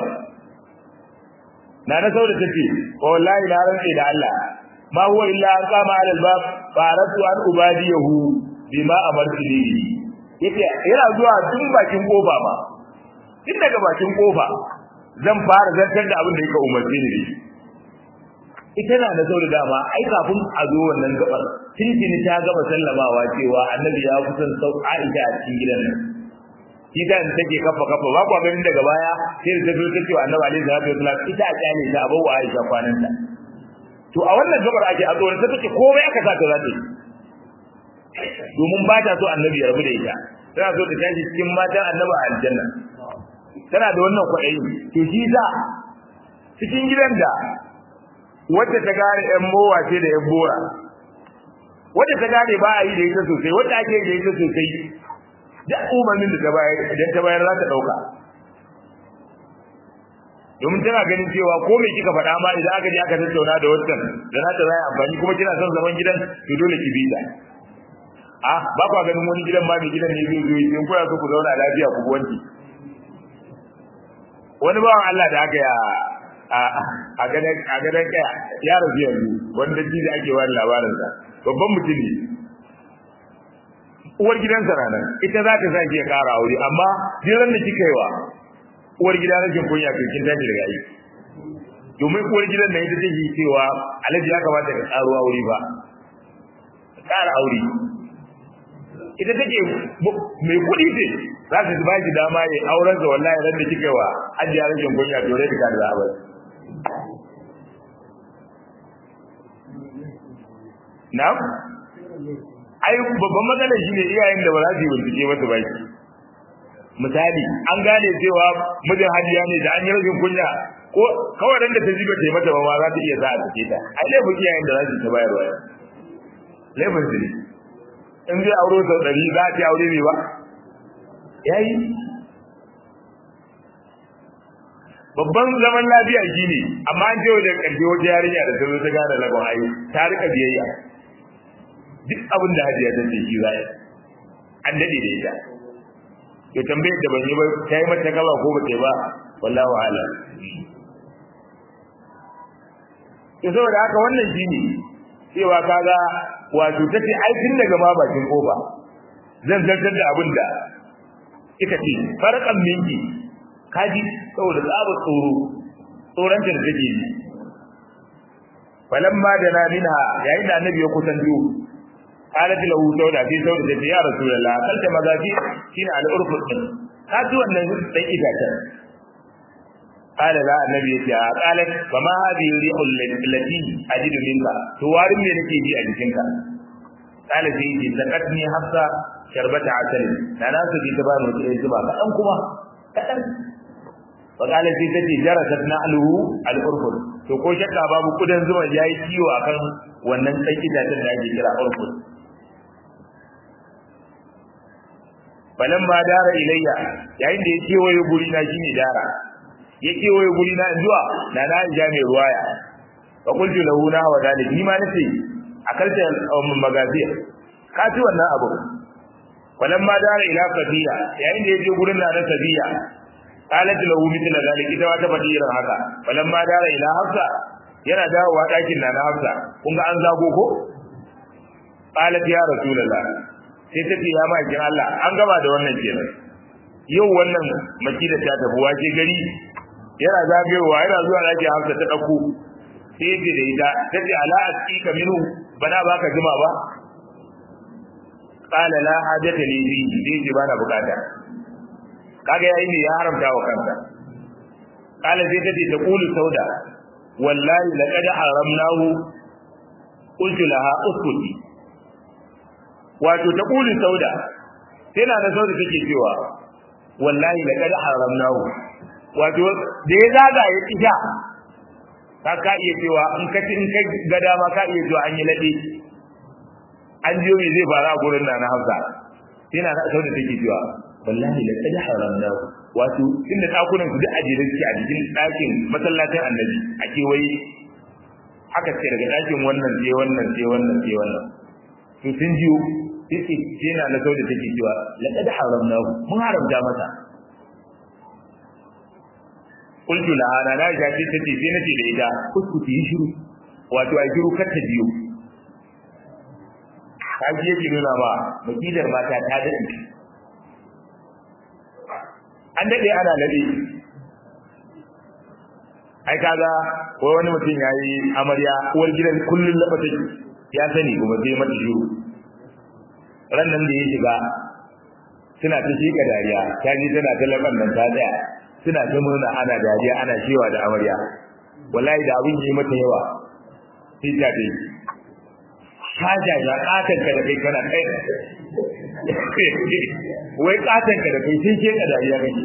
S1: na na sauda ta ce wa wallahi na rantsa da Allah ma huwa illa an qama ala albab fa aratu an ubadiyahu bima amartu bihi yace yana zuwa tun bakin kofa ba tun daga bakin kofa zan fara zartar da abin da yake umarce ni ita na da sauri dama ai kafin a zo wannan gabar tintini ta gaba sallamawa cewa annabi ya kusan sau Aisha a cikin gidan nan shi da take kafa kafa ba kwa ganin daga baya sai da zo ta cewa annabi alaihi salatu wasallam ita a kyale ta abawa Aisha kwananta to a wannan gabar ake a tsoron ta take komai aka sa ta zata domin ba ta so annabi ya rabu da ita tana so ta tashi cikin matan annabi a aljanna tana da wannan kwaɗayi to shi za cikin gidan da wacce ta gane ƴan mowa ce da ƴan bora wacce ta gane ba a yi da ita sosai wacce ake yi da ita sosai da umarnin da ta bayar idan ta bayar za ta ɗauka domin tana ganin cewa ko me kika faɗa ma idan aka je aka tattauna da wancan da na ta zai amfani kuma kina son zaman gidan to dole ki bi ta ah ba kwa ganin wani gidan ma mai gidan ne zai zo in kuna so ku zauna lafiya ku wanki wani bawan Allah da aka ya a gadan a gadan kaya ya rasu yanzu wanda ji da ake wani labarin sa babban mutum ne uwar gidansa ranar ita za ta sake ya kara aure amma jiran da kika yi wa uwar gida rashin kunya to kin tashi daga aiki domin uwar gidan nan ita take cewa alhaji ya kamata ka karo aure ba kara aure ita take mai kuɗi ce za ta ba shi dama ya auren sa wallahi ran da kika wa ajiya rashin kunya to rai ka da za a bar na ai babban matsalar shi ne iyayen da ba za su yi bincike masa ba shi misali an gane cewa mijin hajiya ne da an yi rashin kunya ko kawai ran da ta jiba ta yi mata ba ma za ta iya za a sake ta ai laifin iyayen da za su ta bayarwa laifin su ne in zai auro sau ɗari za a ce aure ne ba ya yi babban zaman lafiya shi ne amma an ce wajen ƙarfi wata yarinya da ta zo ta gane lagon ayu ta rika biyayya duk abin da hajiya ta ce shi zai an daɗe da ita to tambayar da ban yi ba ta yi mata gaba ko ba ta yi ba wallahu ala to saboda haka wannan shi ne cewa kaga wato tace ai tun daga ma bakin kofa zan zartar da abin da kika ce farqan minki kaji saboda tsaba tsoro tsoron da take yi falamma da na minha yayin da annabi ya kusanto qalat lahu sauda fi sauda ta ya rasulullah kalta magafi shine al-urfu din ka ji wannan dan itacen qala la annabi ya ce qalat fa ma hadhihi rihul lati ajidu minka to warin me nake ji a jikinka qala sai ji zakatni hafsa sharbata asali da na su ji ta bani wata zuba kadan kuma kadan fa qala sai ta ce jarasat na'luhu al-urfu to ko shakka babu kudan zuma yayi ciwo akan wannan dan itacen da ake kira urfu balan ba dara ilayya yayin da ya kewaye guri na shine dara ya kewaye guri na zuwa na na ja mai ruwaya fa qultu lahu na wa dalik ni ma nace akalta um magaziya ka ci wannan abu balan ma dara ila safiya yayin da ya je gurin na safiya qalat lahu mithla dalik ita wata fadi irin haka balan ma dara ila hafsa yana dawowa dakin na na hafsa kun ga an zago ko qalat ya rasulullah sai ta ce ya makin Allah an gaba da wannan kenan yau wannan makida ta tafi wace gari yana zagayowa yana zuwa ɗakin hamsa ta ɗauko sai ya ce da ita ta ce ala asqika minhu bana baka jima ba qala la hajata li fi sai ce bana bukata kaga yayi ne ya haramta wa kansa kala sai tace ta qulu sauda wallahi laqad haramnahu qultu laha uskuti wato ta qulu sauda sai na da sauda take cewa wallahi laqad haramnahu wato da ya zaga ya tsija ka ka iya cewa in ka in ka ga dama ka iya cewa an yi lade an jiyo me zai fara a gurin na na Hafsa sai na da sauda take cewa wallahi laqad haramnahu wato inda dakunan su duk a jere suke a cikin dakin masallacin annabi a kewaye haka ce daga dakin wannan sai wannan sai wannan sai wannan to sun jiyo sai ce na na sauda take cewa laqad haramnahu mun haramta masa qultu la ana na ga ce tace sai nace da ita kuskuti yi shiru wato ai shiru kar ta biyo kaji yake nuna ba makidar mata ta dade an dade ana dade ai kaga ko wani mutum yayi amarya uwar gidan kullun laba take ya sani kuma sai mata shiru ran nan da ya shiga suna ta shiga dariya ta ji tana ta laban nan ta tsaya suna ta murna ana dariya ana shewa da amarya wallahi da abin yi mata yawa sai ta dai haja ya katan ka da kai kana kai wai katan ka da kai sai ke ka dariya kake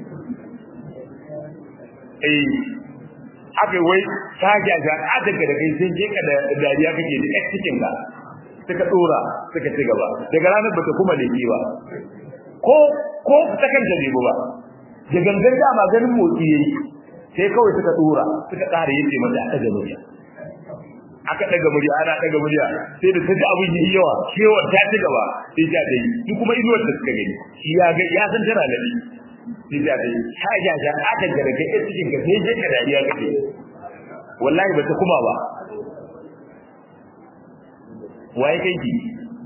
S1: eh haka wai haja ya katan ka da kai sai ke ka da dariya kake da cikin ka suka dora suka ci gaba daga ranar bata kuma leke ba ko ko ta kanta bai ba da gangan dama ganin motsi yayi sai kawai suka dora suka kare yace mata aka ga murya aka daga murya ana daga murya sai da taji abin yi yawa cewa ta ci gaba sai ta dai shi kuma inuwar da suka gani shi ya ga ya san tana nabi sai ta dai ta ja ja aka ga daga ita cikin ka sai je ka dariya kake wallahi bata kuma ba waye kai ki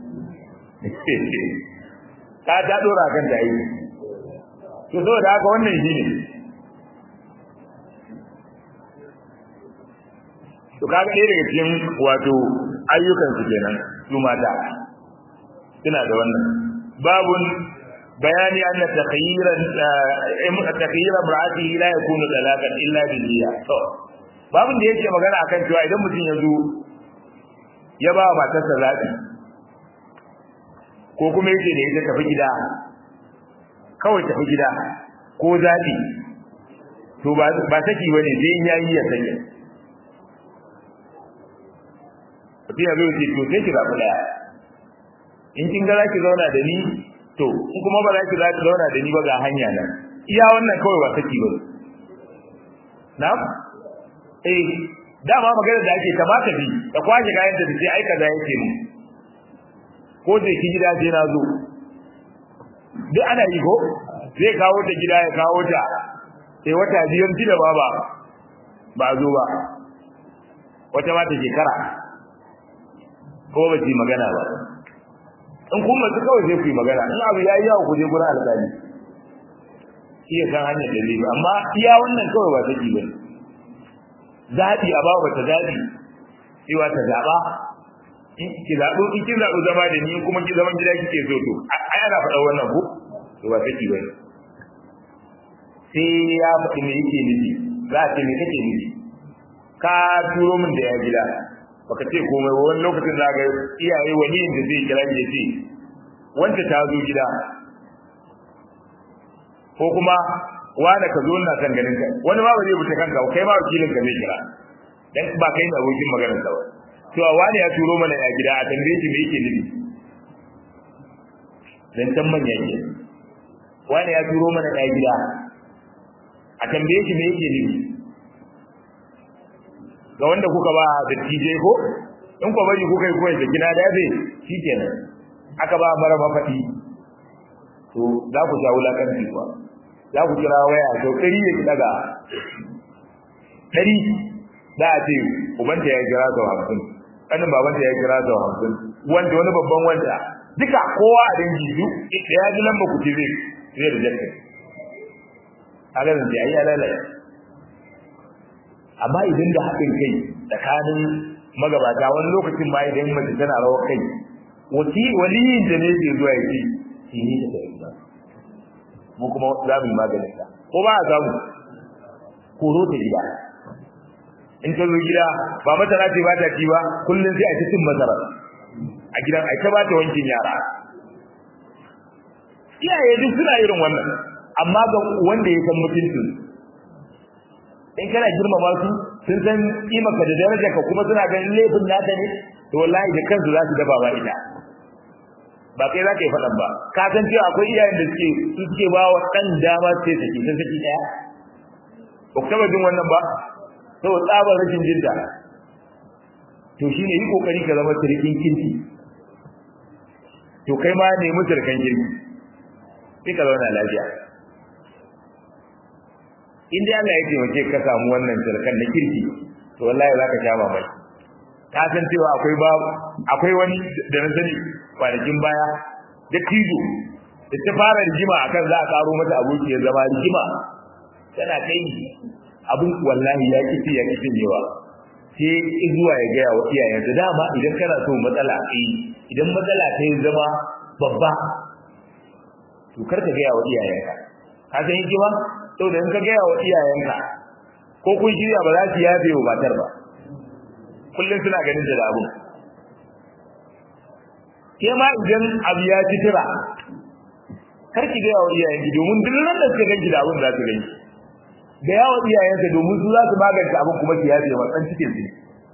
S1: ka ta dora kan da yi to saboda haka wannan shine to kaga ɗaya daga cikin wato ayyukan su kenan su mata suna da wannan babun bayani anna takhayyiran takhayyiran ra'ati la yakunu talaqan illa bil niyya to babun da yake magana akan cewa idan mutum ya zo ya ba matarsa zaɓi ko kuma yake da ita tafi gida kawai tafi gida ko zaɓi to ba saki ba ne sai ya yi ya sanya mutum ya zo ce to sai ki zaɓi ɗaya in kin ga za ki zauna da ni to in kuma ba za ki zauna da ni ba ga hanya nan iya wannan kawai ba saki ba na eh dama magana da ake kamata bi ka kwashe kayan da sai ai kaza yake mu ko da ki gida sai na zo duk ana yi ko zai kawo ta gida ya kawo ta sai wata biyan da baba ba zo ba wata ma ta shekara ko ba ji magana ba in kuma su kawai sai ku yi magana in abu yayi yawa ku je gurin alƙali iya san hanyar da zai amma iya wannan kawai ba take bane zaɓi a bawa ta zaɓi cewa ta zaɓa in ki zaɓo in kin zaɓo zama da ni kuma ki zaman gida kike so to ai ana faɗa wannan ko to ba take ba sai ya faɗi me yake nufi za a ce me kake nufi ka turo min da ya gida baka ce komai ba wani lokacin za ga iyaye waliyin da zai kira ya ce wanda ta zo gida ko kuma wanda ka zo ina kan ganin ka wani ma ba zai buta kanka kai ma wakilin ka zai kira dan ba kai ne abokin maganar sa ba to wani ya turo mana ya gida a tambaye shi me yake nufi dan tan manya ke wani ya turo mana ya gida a tambaye shi me yake nufi ga wanda kuka ba da TJ ko in ko bari kuka yi koyi da gina da yabe shikenan aka ba mara mafadi to za ku sha wulakanci kuwa za ku kira waya to ɗari ya daga ɗari za a ce ubanta ya kira sau hamsin ƙanin babanta ya kira sau hamsin wanda wani babban wanda duka kowa a dangi duk da ya ji lamba kuce zai zai da jakka a ganin da ya lalaya amma idan da haɗin kai tsakanin magabata wani lokacin ma idan mace tana rawar kai waliyin da ne ke zuwa ya ce shi ne da mu kuma za mu yi maganin ta ko ba a samu koro ta gida in ta zo gida ba masara ce ba ta ci ba kullum sai a ci cin masara a gidan a ta ba ta wankin yara iyaye duk suna irin wannan amma ga wanda ya san mutuncin in kana girmama su sun san kimaka da darajar ka kuma suna ganin laifin naka ne to wallahi da kansu za su dafa ba ita ba kai za ka yi faɗan ba ka san cewa akwai iyayen da suke su suke ba wa ɗan dama sai saki ta saki ɗaya ba ku taɓa jin wannan ba saboda tsabar rashin jinta to shine yi kokari ka zama sirkin kinki to kai ma nemi sirkan kirki sai ka zauna lafiya in dai Allah ya taimake ka samu wannan sirkan na kirki to wallahi za ka sha mamaki ka san cewa akwai ba akwai wani da na sani kwanakin baya da tijo da ta fara rigima akan za a karo mata aboki ya zama rigima tana kai abin wallahi ya kici ya kici yawa sai zuwa ya gaya wa iyayensa dama idan kana so matsala kai idan matsala ta yi zama babba to kar ka gaya wa iyayenka ka san hikima saboda in ka gaya wa iyayenka ko kun shirya ba za su yafe wa matar ba kullum suna ganin da abu ke ma idan abu ya ci tira kar ki gaya wa iyayenki domin duk ran da suka ganki da abun za su ganki da yawa iyayensa domin su za su magance abin kuma su yafe wa ɗan cikin su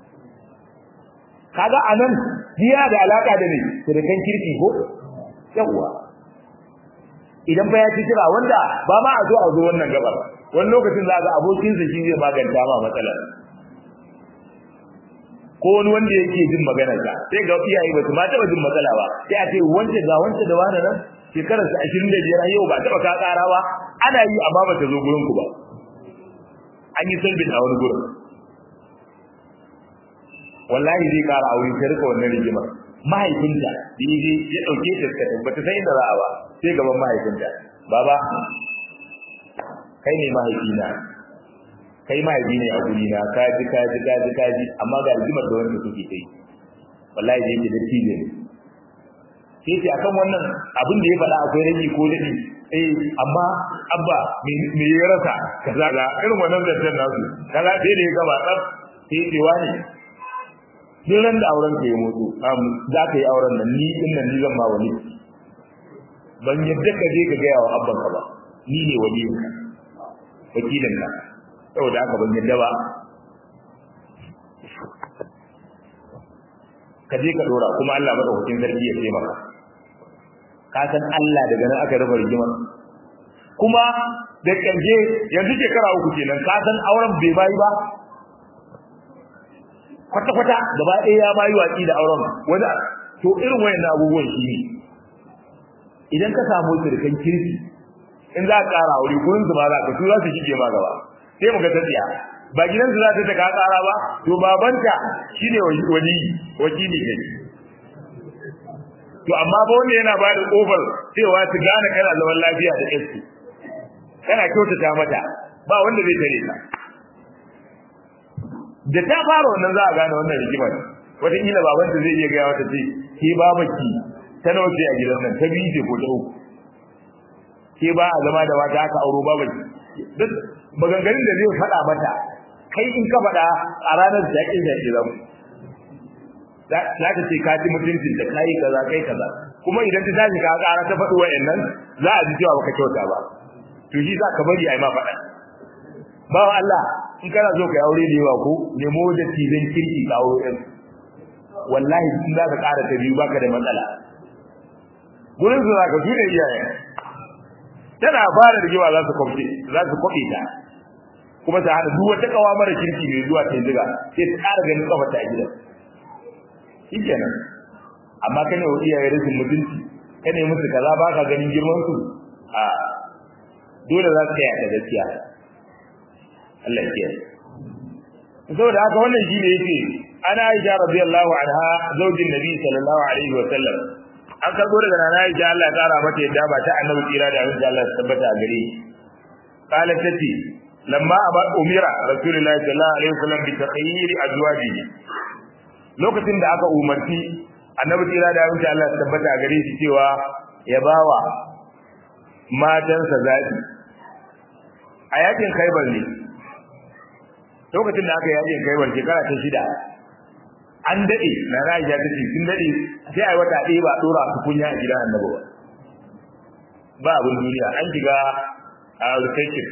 S1: kaga anan jiya da alaka da ne sirkan kirki ko yawa idan fa ya ci kira wanda ba ma a zo a zo wannan gabar wani lokacin za ga abokinsa shi zai maganta ma matsalar ko wani wanda yake jin maganar sa sai ga iyaye ba su ma taɓa jin matsala ba sai a ce wance ga wance da wani nan shekarar sa 25 yau ba taɓa ka ƙara ba ana yi amma ba ta zo gurin ku ba an yi sulbin a wani gurin wallahi zai kara aure ta rika wannan rigimar mahaifinta da yaje ya dauke ta ta tabbata sai inda za a ba sai gaban mahaifinta baba kai ne mahaifina kai mahaifi ne a guri na ka ji ka ji ka ji ka ji amma ga rigimar da wanda kuke kai wallahi zai ji da tije ne sai ce akan wannan abin da ya faɗa akwai rage ko dadi eh amma abba me ya rasa kaza ga irin wannan zantar nasu kaza sai da ya gaba tsaf sai ce wani duk ran da auren ka ya mutu za ka yi auren nan ni din nan ni zan ma wani ban yadda ka je ka gaya wa abban ka ba ni ne waliyin ka wakilin ka saboda haka ban yadda ba ka je ka dora kuma Allah madaukakin sarki ya taimaka ka san Allah daga nan aka raba rigimar kuma da kanje yanzu shekara uku kenan ka san auren bai bayi ba kwata kwata gaba ɗaya ya bayi watsi da auren wanda to irin wayannan abubuwan shi ne idan ka samu sirkan kirki in za ka ƙara aure gurin su ma za ka su za su shige ma gaba sai mu ga ta tsiya ba gidan su za ta ka ƙara ba to babanta shine wali wakili ne to amma ba wanda yana ba da kofar cewa su gane kana zaman lafiya da su kana kyautata mata ba wanda zai tare ta da ta fara wannan za a gane wannan rigimar wataƙila babanta zai iya gaya wata ce ke babaki ta nawa ce a gidan nan ta biyu ce ko ta uku ke ba a zama da wata aka auro babaki duk maganganun da zai faɗa mata kai in ka faɗa a ranar jaƙin jaƙi zamu za ta ce ka ji mutuncin da kai kaza kai kaza kuma idan ta tashi ka ƙara ta faɗi wa'annan za a ji cewa baka kyauta ba to shi za ka bari a yi ma faɗa ba Allah in kana so ka yi aure da yawa ko nemo da tizan kirki ka aure ɗin wallahi in za ka ƙara ta biyu baka da matsala gurin su za ka su ne iyaye tana fara rigima za su kwamfe za su kwaɓe ta kuma ta hada duk wata kawa mara kirki mai zuwa ta ziga sai ta ƙara ganin kafarta a gidan shikenan amma ka ne wa iyaye rashin mutunci ka ne musu kaza ba ka ganin girman su a dole za su tsaya ta gaskiya Allah ya kiyaye saboda haka wannan shi ne yake ana Aisha radiyallahu anha zaujin Nabi sallallahu alaihi wa sallam an karbo daga nana Aisha Allah ya kara mata yadda ba ta annabi tsira da abin da Allah ya tabbata a gare qalat tati lamma aba umira rasulullahi sallallahu alaihi wasallam bi taqyir azwajihi lokacin da aka umarci annabi tsira da abin da Allah ya tabbata a gare shi cewa ya bawa matansa zabi a yakin Khaibar ne lokacin da aka yaje kai wal shekara ta shida an dade na Aisha ta ce sun dade sai ai wata ɗaya ba dora su kunya a gidan Annabi ba ba abin duniya an shiga a recession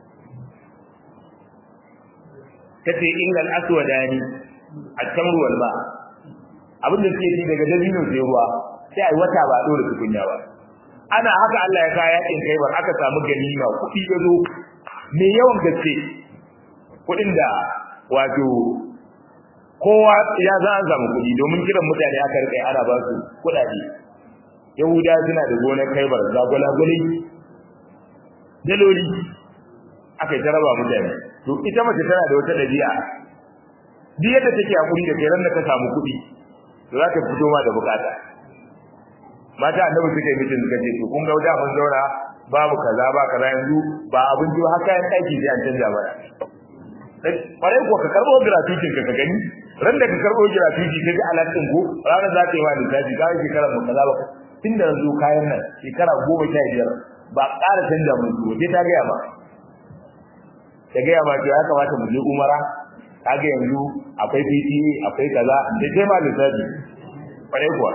S1: kace innal aswadani at-tamru wal ma abin da suke ci daga dabino sai ruwa sai ai wata ba dora su kunya ba ana haka Allah ya kaya yakin kai bar aka samu ganima kuɗi ya zo me yawan gaske kuɗin da wato kowa ya za an samu kuɗi domin kiran mutane aka rike ana ba su kuɗaɗe yahuda suna da gonar kaibar ga gwalagwale daloli aka yi raba mutane to ita mace tana da wata ɗabi'a duk yadda take hakuri da kai ran da ka samu kuɗi to za ta fito ma da bukata mata annabi suka yi mitin suka ce to kun ga da mun zauna babu kaza ba kaza yanzu ba abinci har kayan aiki sai an canja mana kwarai ko ka karbo gratuity ka ka gani ran da ka karbo gratuity ka ji alatin ko ranar za ka yi wa lissafi ka yi shekarar mu kaza ba tun da yanzu kayan nan shekara goma sha biyar ba ƙara canja mun su sai ta gaya ma ta gaya ma ya kamata mu je umara kaga yanzu akwai PTA akwai kaza da sai ma lissafi kwarai kuwa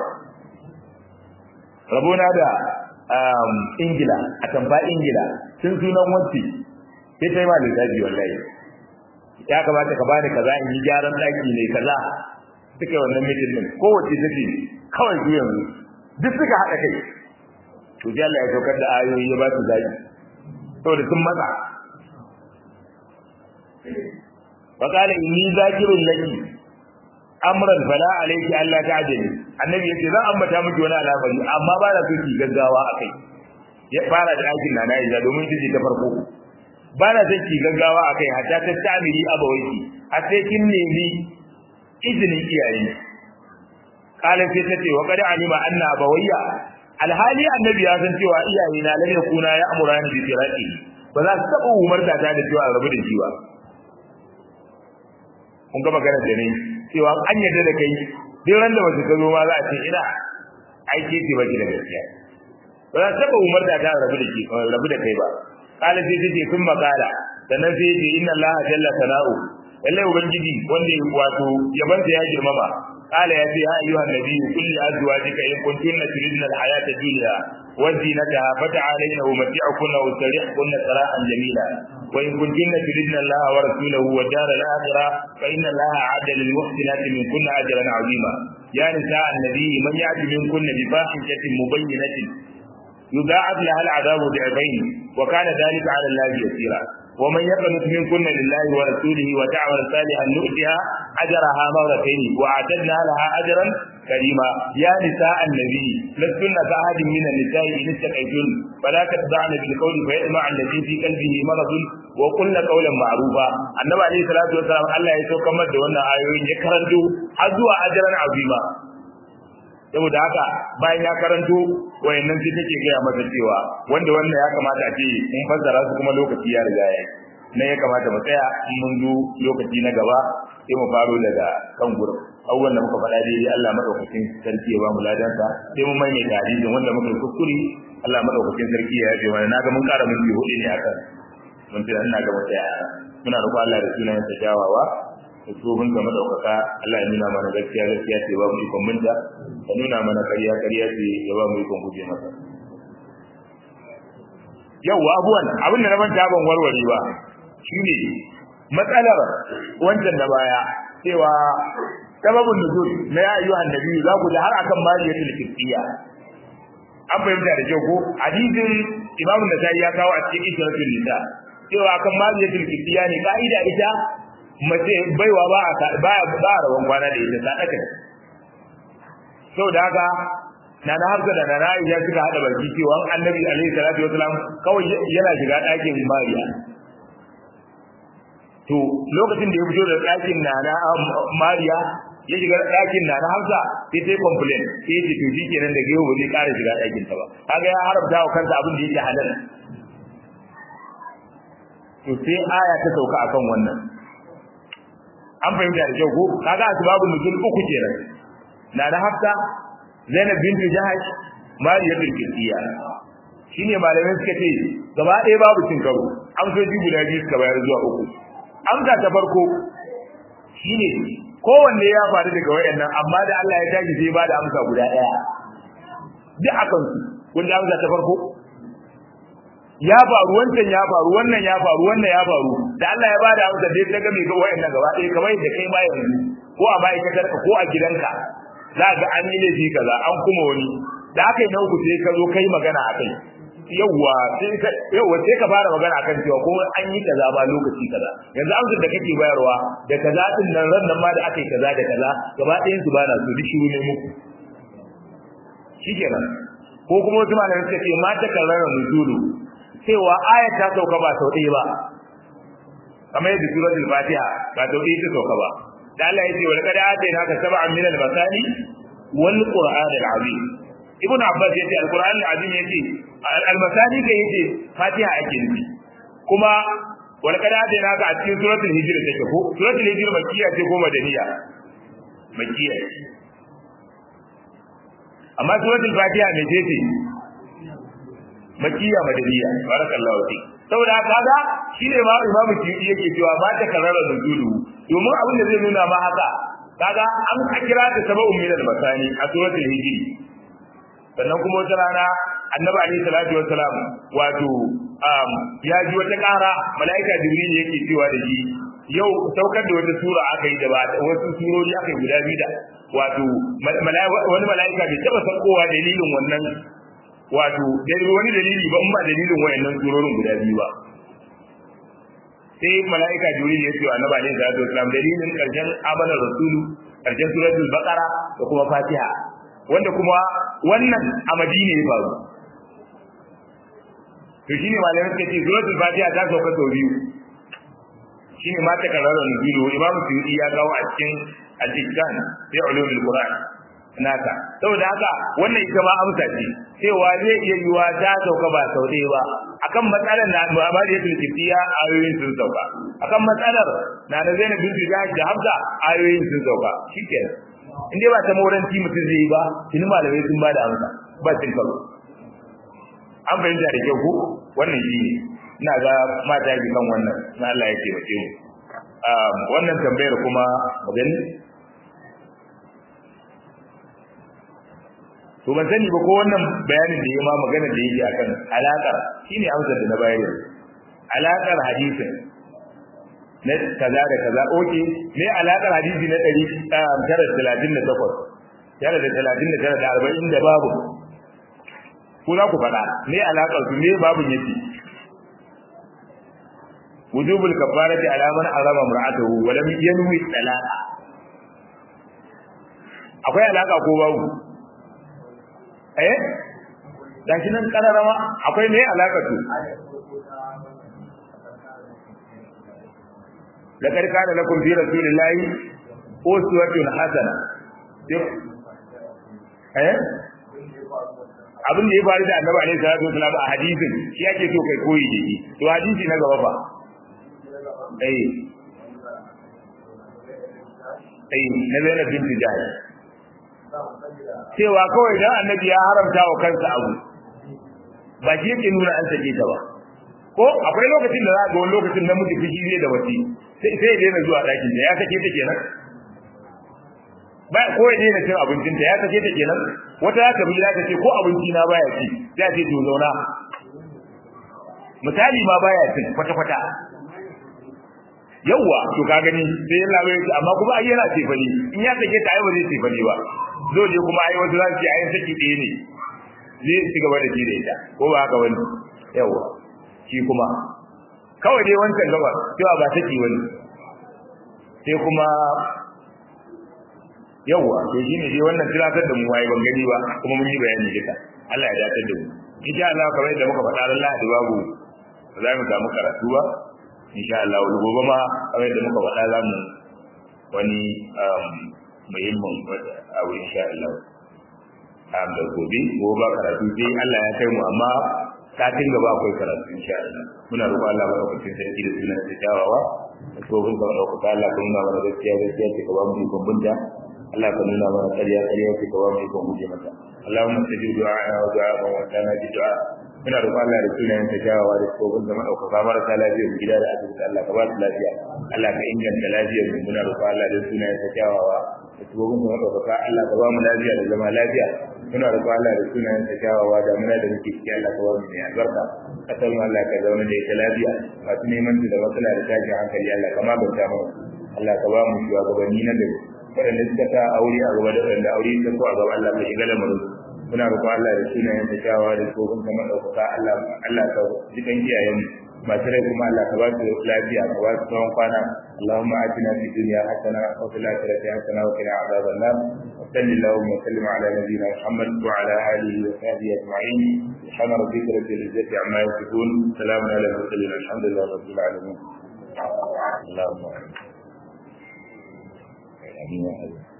S1: rabona da ingila a tamfa ingila sun sunan wacce sai ta yi ma lissafi wallahi ya kamata ka bani kaza in yi gyaran daki ne kaza suka wannan mitin din kowace take kawai su yanzu duk suka haɗa kai to ji Allah ya saukar da ayoyi ya ba su zaki saboda sun matsa fa qala inni zakirun laki amran fala alayki alla ta'jali annabi yace zan ambata miki wani al'amari amma ba da so ki gaggawa akai ya fara da aikin na na domin ita ce ta farko ba na son ki gaggawa akai hatta ta tamiri abawaiki har sai kin nemi izinin iyaye kala sai ta ce wa qad alima anna abawayya alhali annabi ya san cewa iyaye na lam yakuna ya amurani bi firaqi ba za su taba umarta ta da cewa rabu da shi ba kun ga magana da ne cewa an yarda da kai duk ran da wasu ka zo ma za a ce ina aike ce baki da gaskiya ba za su taba umarta ta rabu da shi rabu da kai ba kala sai ce sun makala sannan sai ce inna allaha jalla sana'u lalle ubangiji wanda ya wato yabanta ya girmama kala ya ce ya ayyuha nabi kulli azwajika in kuntunna turidna alhayata dunya wa zinataha fata'alayna umti'ukunna wa sarihkunna sarahan jamila wa in kuntunna turidna allaha wa rasulahu wa dar al-akhirah fa inna allaha a'adda lil muhsinati minkunna ajran 'azima ya nisa an-nabi man ya'ti minkunna bi fahishatin mubayyinatin يضاعف لها العذاب ضعفين وكان ذلك على الله يسيرا ومن يقنط منكن لله ورسوله وتعمل صالحا نؤتها اجرها مرتين واعتدنا لها اجرا كريما يا نساء النبي لستن كأحد من النساء ان اتقيتن فلا تخضعن بالقول فيطمع الذي في قلبه مرض وقلن قولا معروفا النبي عليه الصلاه والسلام الله ya saukar da wannan ayoyin ya karanto har zuwa ajran azima saboda haka bayan ya karanto wayannan sai take gaya masa cewa wanda wannan ya kamata a ce mun fassara su kuma lokaci ya riga ya ne ya kamata mu tsaya in mun zo lokaci na gaba sai mu faro daga kan gurin abubuwan da muka faɗa daidai Allah madaukakin sarki ya ba mu ladansa sai mun mai mai hadisin wanda muka yi kuskure Allah madaukakin sarki ya yafe mana naga mun ƙara minti hudu ne akan mun ce ina ga wata muna roƙon Allah da sunayen sa jawawa da tsohon ga madaukaka Allah ya nuna mana gaskiya gaskiya ce ba mu ikon minta ka nuna mana ƙarya ƙarya ce ya ba mu ikon guje masa yawwa abuwan abin da na manta ban warware ba shine matsalar wancan da baya cewa sababin nuzul na ya ayyuhan nabi za ku ji har akan mariyatul qibtiyya an fahimta da kyau ko hadisin imam nasai ya kawo a cikin isratul nisa cewa akan mariyatul qibtiyya ne ka'ida ita mace baiwa ba a ba ba rawan kwana da ita sadaka saboda haka na na hafsa da na Aisha suka hada baki cewa annabi alaihi salatu wasalam kawai yana shiga ɗakin mariya to lokacin da ya fito da ɗakin na na mariya ya shiga ɗakin na na hafsa sai ta complain sai ce to shikenan da gehu ba zai ƙara shiga ɗakin ta ba kaga ya haramta wa kansa abin da yake halal to sai aya ta sauka akan wannan an fahimta da kyau ko kaga asbabun nuzul uku kenan na na hafsa Zainab bintu Jahash Mariya bin Qibtiyya shine malamai suka ce gaba ɗaya babu cin karo an so ji guda biyu suka bayar zuwa uku amsa ta farko shine kowanne ya faru daga wayannan amma da Allah ya tashi sai ba da amsa guda daya duk akan su kun ji amsa ta farko ya faru wancan ya faru wannan ya faru wannan ya faru da Allah ya bada amsa dai ta ga me ga wayannan gaba ɗaya kamar yadda kai ma yanzu ko a ma'aikatar ka ko a gidanka za ga an yi laifi kaza an kuma wani da aka yi na uku sai ka zo kai magana a kai yawwa sai ka yawwa sai ka fara magana akan cewa ko an yi kaza ba lokaci kaza yanzu amsar da kake bayarwa da kaza din nan ran nan ma da aka yi kaza da kaza gaba ɗayan su bana so duk shiru ne muku shikenan ko kuma wasu malamai suka ce ma ta karrara nuzulu cewa ayat ta sauka ba sau ɗaya ba kamar yadda suratul fatiha ba sau ɗaya ta sauka ba da Allah ya ce wa laqad atayna ka sab'an min al-masani wal qur'an al-azim ibn abbas yace al-qur'an al-azim yace al-masani kai yace fatiha ake nufi kuma wa laqad atayna ka a cikin suratul hijr take ko suratul hijr makkiya ce ko madaniya makkiya amma suratul fatiha ne ce ce makkiya madaniya barakallahu fi saboda kaga shine ma imamu tiyudi yake cewa ba ta karara nuzulu domin abin da zai nuna ma haka kaga an kira ta sab'un min al-masani a suratul hijr sannan kuma wata rana annabi alaihi salatu wassalam wato ya ji wata ƙara mala'ika jibril yake cewa da shi yau saukar da wata sura aka yi da ba wasu surori aka yi guda biyu da wato wani mala'ika bai taba saukowa dalilin wannan wato wani dalili ba in ba dalilin wayannan surorin guda biyu ba sai mala'ika jibril ya ce wa annabi alaihi salatu wassalam dalilin karshen amanar rasulu karshen suratul baqara da kuma fatiha wanda kuma wannan a madina ya faru to shine malamin suka ce suratul fatiha ta sauka sau biyu shine ma ta karara nuzilu imamu suyuti ya kawo a cikin al-ihsan fi ulumul qur'an naka saboda haka wannan ita ma amsa ce cewa zai iya yiwa ta sauka ba sau ɗaya ba akan matsalar na Muhammad ya tulkiya ayoyin sun sauka akan matsalar na da Zainab bin Jahash da Hamza ayoyin sun sauka shikenan in dai ba ta moranci mutum zai yi ba tuni malamai sun ba da amsa ba cin karo an fahimta da kyau ko wannan shi ne ina ga mata yi kan wannan na Allah ya taimake mu wannan tambayar kuma magani to ban sani ba ko wannan bayanin da ya ma magana da yake akan alaƙar shine amsar da na bayar yanzu alaƙar hadisin na kaza da kaza oke me alaƙar hadisi na ɗari tara talatin da takwas tara da talatin da tara da arba'in da babu ko za ku faɗa me alaƙar su me babun yake wujubul kafarati ala man arama mar'atuhu wa lam yanwi talaqa akwai alaka ko babu eh gashi nan kararama akwai me alaka to laqad kana lakum fi rasulillahi uswatun hasana eh abin da ya faru da annabi alaihi salatu wasallam a hadisin shi yake so kai koyi da shi to hadisi na gaba fa eh eh na Zainab binti Jahsh cewa kawai dan annabi ya haramta wa kansa abu ba shi yake nuna an sake ta ba ko akwai lokacin da za ga wani lokacin namiji fushi zai da wasi sai sai ya daina zuwa ɗakin ta ya sake ta kenan ba ko ya daina cin abincin ta ya sake ta kenan wata za ta bi za ta ce ko abinci na baya ci za ce to zauna misali ma baya cin kwata kwata yawwa to ka gani sai ya labaye shi amma kuma ai yana tefani in ya sake ta ai ba zai tefani ba dole kuma ai wasu za su ce ai saki ɗaya ne zai ci gaba da shi da ita ko ba haka wani yawwa shi kuma kawai dai wancan gaba cewa ba saki wani sai kuma yawwa to shi ne dai wannan tilatar da mu waye ban gani ba kuma mun yi bayani duka Allah ya dace da mu insha Allah kamar yadda muka faɗa ran Lahadi babu za mu samu karatu ba insha Allah wani gobe ma kamar yadda muka faɗa za mu wani muhimmin abu insha Allah am da gobe gobe ba karatu dai Allah ya kai mu amma satin gaba akwai karatu insha Allah muna roƙon Allah ba ku sarki da sunan da jawawa ko bin ka roƙo Allah ka nuna mana gaskiya gaskiya ce ka ba mu ikon bunta Allah ka nuna mana ƙarya ƙarya ce ka ba mu ikon guje mata اللهم استجب دعاءنا ودعاء من وكان بدعاء muna roƙon Allah da sunayen ta kyawawa da tsohon da madaukaka marasa lafiyar gida da asibiti Allah ka ba su lafiya Allah ka inganta lafiyar mu muna roƙon Allah da sunayen ta kyawawa da tsohon da madaukaka Allah ka ba mu lafiya da zama lafiya muna roƙon Allah da sunayen ta kyawawa da muna da muke ciki Allah ka ba mu mai albarka kasar mu Allah ka zauna da ita lafiya masu neman su da matsala da tashin hankali Allah ka maganta mana Allah ka ba mu shugabanni na gari waɗanda suka sa aure a gaba da waɗanda aure ta so a gaba Allah ka shiga lamarin muna roƙon Allah da sunayen ta kyawawa da tsohon da madaukaka Allah Allah ka jikan iyayen masu rai kuma Allah ka ba su lafiya ka ba su tsawon kwana Allahumma atina fid dunya hasana wa fil akhirati hasana wa qina adhaban nar wa sallallahu wa sallim ala nabiyyina Muhammad wa ala alihi wa sahbihi ajma'in subhana rabbika rabbil izzati amma yasifun salamun ala al mursalin alhamdulillahi rabbil alamin Allahumma amin